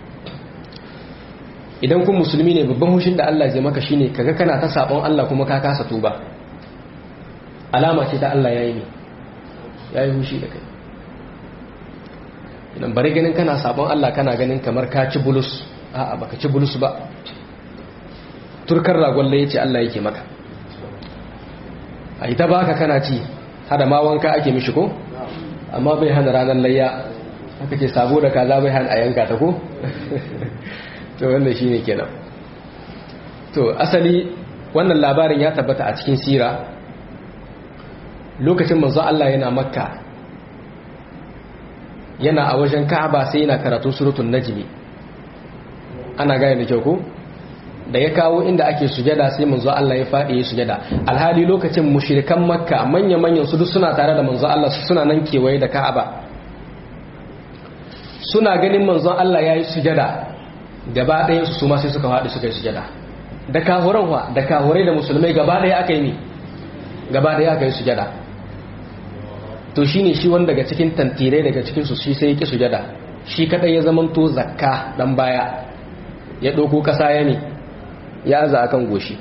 idan kun musulmi ne babban hushin da Allah zai maka shine kaga kana ta sabon Allah kuma ka kasa tuba alama ce ta Allah yayi ne yayi hushi da kai idan bari ganin kana sabon Allah kana ganin kamar ka ci bulus a'a baka ci bulus ba turkar ragon ya ce Allah yake maka a ita baka kana ci hada ma wanka ake mishi ko amma bai hana ranar layya haka ce sabo da kaza bai hana a yanka ta ko to wannan shine kenan to asali wannan labarin ya tabbata a cikin sira lokacin manzo Allah yana makka yana a wajen ka'aba sai yana karatu suratul najmi ana gane da kyau ko da ya kawo inda ake sujada sai manzo Allah ya faɗi ya sujada alhali lokacin mushrikan makka manya manyan su duk suna tare da manzo Allah suna nan kewaye da Ka'aba suna ganin manzo Allah yayi sujada gaba ɗayan su ma sai suka faɗi suka yi sujada da kahuran wa da kahurai da musulmai gaba ɗaya aka yi ne gaba ɗaya aka yi sujada to shine shi wanda daga cikin tantirai daga cikin su shi sai ya ki sujada shi kadai ya zamanto zakka dan baya ya ɗauko ƙasa ya ne ya za a kan goshi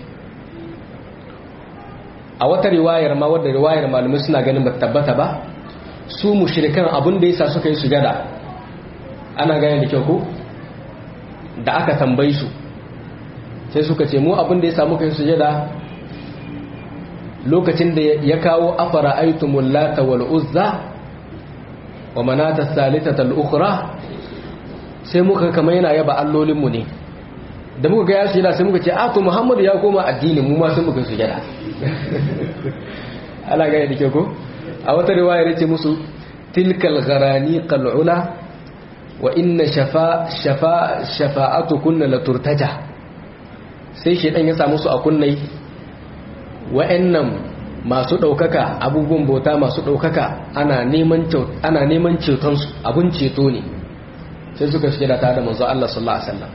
a wata riwayar ma wadda riwayar malamai suna ganin ba tabbata ba su mushrikan abin da yasa suka yi sujada ana gane da kyau ko da aka tambayi su sai suka ce mu abin da yasa muka yi sujada lokacin da ya kawo afara aitumul lata wal uzza wa manata salisata al ukhra sai muka kama yana yaba allolinmu ne da muka ga ya sujada sai muka ce a to muhammadu ya koma addini mu ma sun muka sujada ala gane da ke ko a wata riwayar yace musu tilkal gharani qal'ula wa inna shafa shafa shafa'atukunna la turtaja sai shedan ya samu su a kunnai wa'annan masu daukaka abubuwan bauta masu daukaka ana neman ana neman ceton su abun ceto ne sai suka shige da tare da manzo Allah sallallahu alaihi wasallam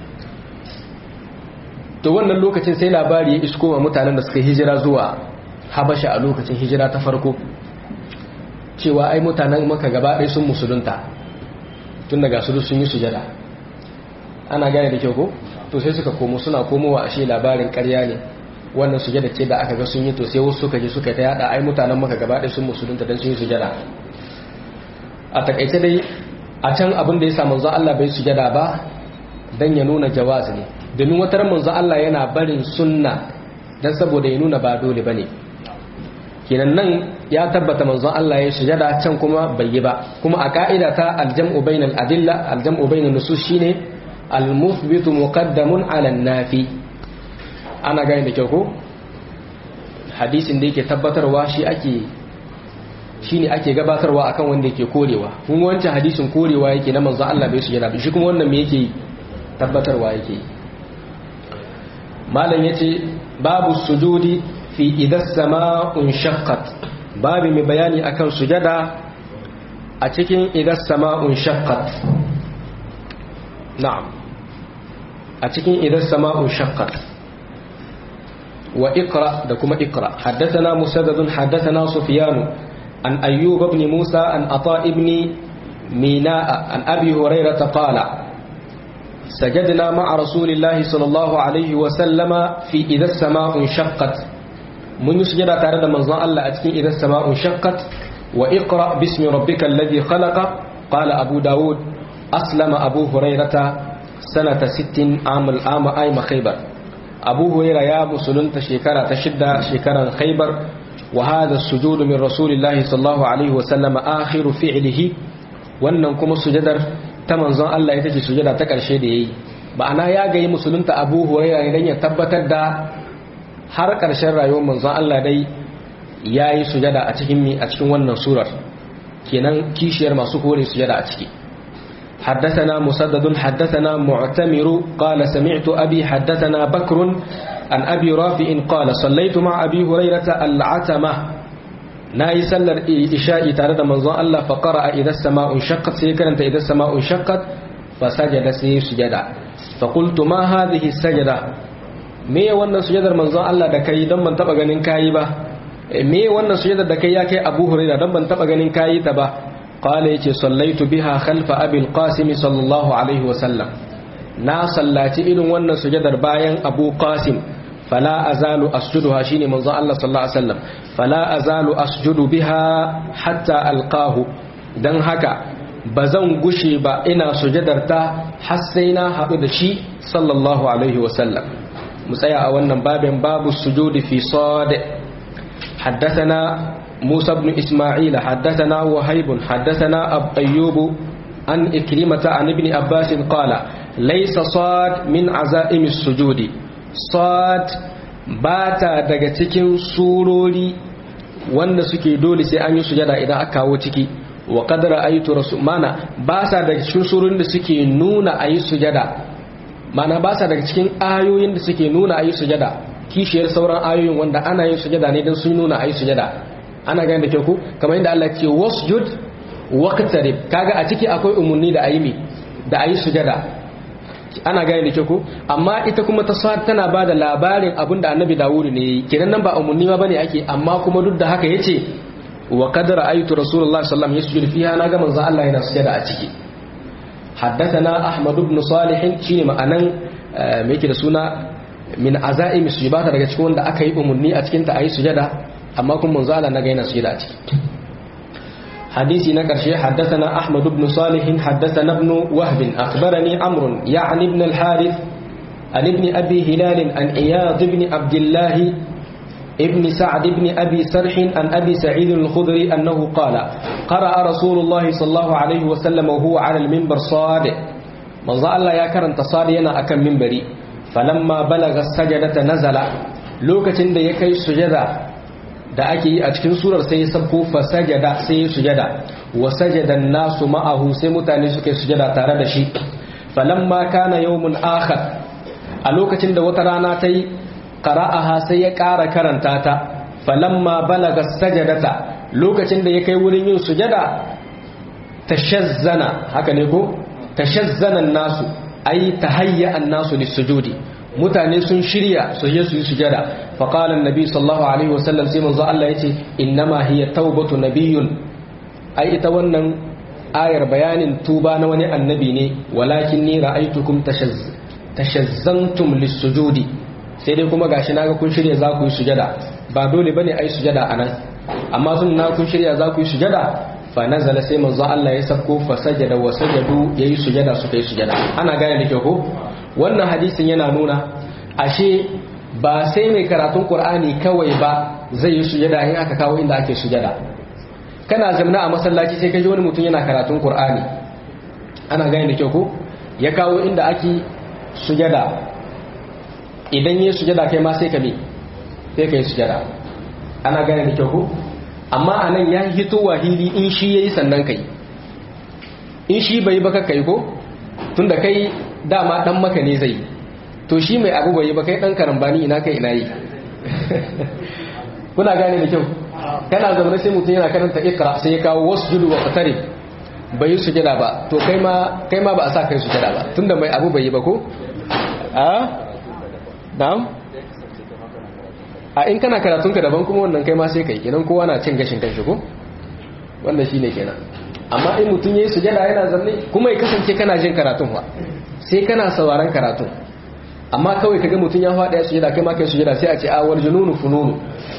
to wannan lokacin sai labari ya isko wa mutanen da suka hijira zuwa Habasha a lokacin hijira ta farko cewa ai mutanen maka gaba ɗaya sun musulunta tun daga su sun yi sujada ana gane da kyau ko to sai suka komo suna komowa ashe labarin ƙarya ne wannan sujada ce da aka ga sun yi to sai wasu suka je suka ta yada ai mutanen maka gaba ɗaya sun musulunta dan sun yi sujada a takaice dai a can abin da ya sa manzo Allah bai sujada ba dan ya nuna jawaz ne domin wata ran manzo Allah yana barin sunna dan saboda ya nuna ba dole bane kenan nan ya tabbata manzon Allah ya sujada can kuma bai yi ba kuma a ka'ida ta aljam'u bainal adilla aljam'u bainan nusus shine almuthbitu muqaddamun ala nafi ana gane da kyau ko hadisin da yake tabbatarwa shi ake shine ake gabatarwa akan wanda yake korewa kun wancan hadisin korewa yake na manzon Allah bai sujada shi kuma wannan me yake tabbatarwa yake malam yace babu sujudi fi idan sama'un shaqqat babu mai bayani akan sujada a cikin idan sama'un shaqqat na'am a cikin idan sama'un shaqqat wa iqra da kuma iqra haddathana musaddadun haddathana sufyan an ayyub ibn musa an ata ibn mina'a an abi hurairah qala سجدنا مع رسول الله صلى الله عليه وسلم في إذا السماء انشقت mun yi sujada tare da manzon Allah a cikin idan sama'un shaqqat wa iqra bismi rabbikal ladhi khalaqa qala abu daud aslama abu hurairata sanata 60 amul ama ayma khaybar abu huraira ya musulunta shekara ta shidda shekaran khaybar wa hadha as-sujud min rasulillahi sallallahu alaihi wa sallam akhiru fi'lihi wannan kuma sujadar ta manzon Allah ita ce sujada ta karshe da yayi ma'ana ya gayi musulunta abu huraira idan ya tabbatar da har ƙarshen rayuwar manzon Allah dai ya yi sujada a cikin mi a cikin wannan surar kenan kishiyar masu kore sujada a ciki حدثنا مسدد حدثنا معتمر قال سمعت أبي حدثنا بكر عن أبي رافع قال صليت مع أبي هريرة العتمة ناي سلر إشاء تارد منظر الله فقرأ إذا السماء انشقت سيكرنت إذا السماء انشقت فسجد سير سجدا فقلت ما هذه السجدة me wannan sujadar manzon Allah da kai don ban taba ganin kayi ba me wannan sujadar da kai ya kai Abu Hurairah don ban taba ganin kayi ta ba qala yace sallaitu biha khalfa Abi al-Qasim sallallahu alaihi wa sallam na sallaci irin wannan sujadar bayan Abu Qasim fala azalu asjuduha shine manzon Allah sallallahu alaihi wasallam fala azalu asjudu biha hatta alqahu dan haka bazan gushe ba ina sujadar ta har sai na haɗu da shi sallallahu alaihi wasallam mu tsaya a wannan babin babu sujudi fi sad حدثنا موسى بن إسماعيل حدثنا وهيب حدثنا أب أيوب عن إكرمة عن ابن عباس قال ليس صاد من عزائم السجود صاد باتا daga cikin surori wanda suke dole sai an yi sujada idan aka kawo ciki wa qad ra'aytu rasul mana ba sa daga cikin surorin da suke nuna ayi sujada mana ba sa daga cikin ayoyin da suke nuna ayi sujada kishiyar sauran ayoyin wanda ana yin sujada ne don sun nuna ayi sujada ana gani da kyau ku kamar yadda Allah ce wasjud waqtarib kaga a ciki akwai umarni da ayi mi da ayi sujada ana gani da kyau ku amma ita kuma ta sa tana ba da labarin abin da annabi dawudu ne kenan nan ba umarni ma bane ake amma kuma duk da haka yace wa qad ra'aytu rasulullahi sallallahu alaihi wasallam yasjudu fiha naga manzo Allah yana sujada a ciki حدثنا أحمد بن صالح شيني ma'anan me yake da suna min azaimi su ba ta daga cikin wanda aka yi umarni a cikinta a yi sujada amma kuma manzo Allah na ga yana sujada a ciki hadisi na karshe haddathana ahmad ibn salih haddathana ibn wahb akhbarani amr ya'ni ibn al-harith an ibn abi hilal an iyad ibn abdullah ابن سعد بن أبي سرح عن أبي سعيد الخضري أنه قال قرأ رسول الله صلى الله عليه وسلم وهو على المنبر صاد من الله يا كرنت صادينا أكم منبري falamma balaga sajadata nazala lokacin da ya kai sujada da ake yi a cikin surar sai ya sabko fa sajada sai ya sujada wa sajada nasu ma'ahu sai mutane suka yi sujada tare da shi falamma kana yawmun akhar a lokacin da wata rana ta yi qara'aha sai ya ƙara karanta ta falamma balaga sajadata lokacin da ya kai wurin yin sujada tashazzana haka ne ko tashazzana nasu ai tahayya an-nasu lis-sujudi mutane sun shirya su je su yi sujada fa qala an-nabi sallallahu alaihi wasallam sai manzo Allah yace innama hiya taubatu nabiyyun ai ita wannan ayar bayanin tuba na wani annabi ne walakin ni ra'aytukum tashazzantum lis-sujudi sai dai kuma gashi naga kun shirya za ku yi sujada ba dole bane ai sujada anan amma sun na kun shirya za ku yi sujada fa nazala sai manzo Allah ya sako fa sajada wa sajadu yayi sujada suka yi sujada ana gane da kyau ko wannan hadisin yana nuna ashe ba sai mai karatun Qur'ani kawai ba zai yi sujada in aka kawo inda ake sujada kana zamna a masallaci sai ka ji wani mutum yana karatun Qur'ani ana gane da kyau ko ya kawo inda ake sujada idan yi sujada kai ma sai ka bi sai ka yi sujada ana gane da kyau ko amma a nan ya hito wahili in shi ya yi sannan kai in shi bai baka kai ko tun da kai dama dan maka ne zai to shi mai abu bai ba kai dan karambani ina kai ina yi kuna gane da kyau kana zaune sai mutum yana karanta ikra sai ya kawo wasu judu wa qatari bai yi sujada ba to kai ma kai ma ba a sa kai sujada ba tunda mai abu bai yi ba ko a na'am a in kana karatun ka daban kuma wannan kai ma sai kai kenan kowa na cin gashin kanshi ko wanda shine kenan amma in mutum yayi sujada yana zanne kuma ya kasance kana jin karatun wa sai kana sauraron karatun amma kawai kaga mutum ya faɗa ya sujada kai ma kai sujada sai a ce a wal jununu fununu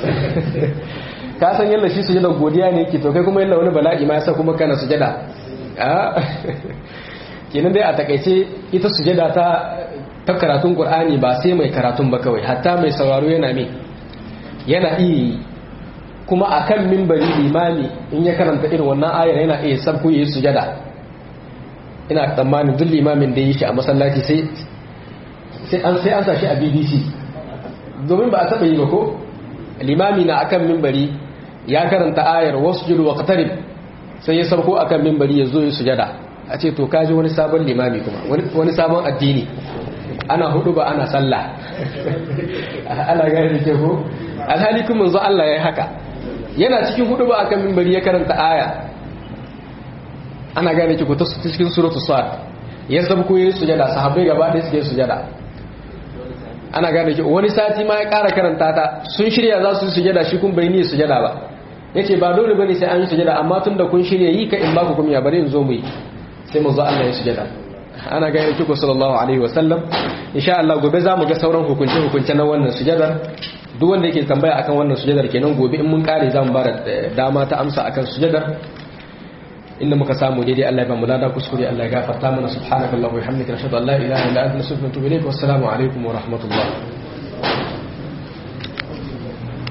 ka san yalla shi sujada godiya ne yake to kai kuma yalla wani bala'i ma yasa kuma kana sujada a kenan dai a takaice ita sujada ta ta karatun qur'ani ba sai mai karatun ba kawai hatta mai sauraro yana me yana iya kuma akan mimbari limami in ya karanta irin wannan ayar yana iya sabku yi sujada ina tsammanin duk limamin da yi shi a masallaci sai sai an sai an sa shi a BBC domin ba a taba yi ba ko limami na akan mimbari ya karanta ayar wasjud wa qatarib sai ya sabko akan mimbari ya zo yi sujada a ce to kaji wani sabon limami kuma wani sabon addini ana hudu ba ana sallah ana gane ke ko alhali kuma manzo Allah ya haka yana cikin hudu ba akan mimbari ya karanta aya ana gane ki ko ta cikin suratul sad ya sabko yi sujada sahabbai gaba da suke sujada ana gane ki wani sati ma ya ƙara karanta ta sun shirya za su yi sujada shi kun bai ni sujada ba yace ba dole bane sai an yi sujada amma tunda kun shirya yi ka in ba ku kuma ya bari in zo mu yi sai manzo Allah ya sujada ana gane ki ko sallallahu alaihi wa sallam insha Allah gobe za mu ga sauran hukunce hukunce na wannan sujadar duk wanda yake tambaya akan wannan sujadar kenan gobe in mun kare za mu ba dama ta amsa akan sujadar inda muka samu daidai Allah ya ba mu lada kuskure Allah ya gafarta mana subhanakallahumma wa bihamdika nashhadu an la ilaha illa anta nastaghfiruka wa natubu ilayk wassalamu alaikum wa rahmatullah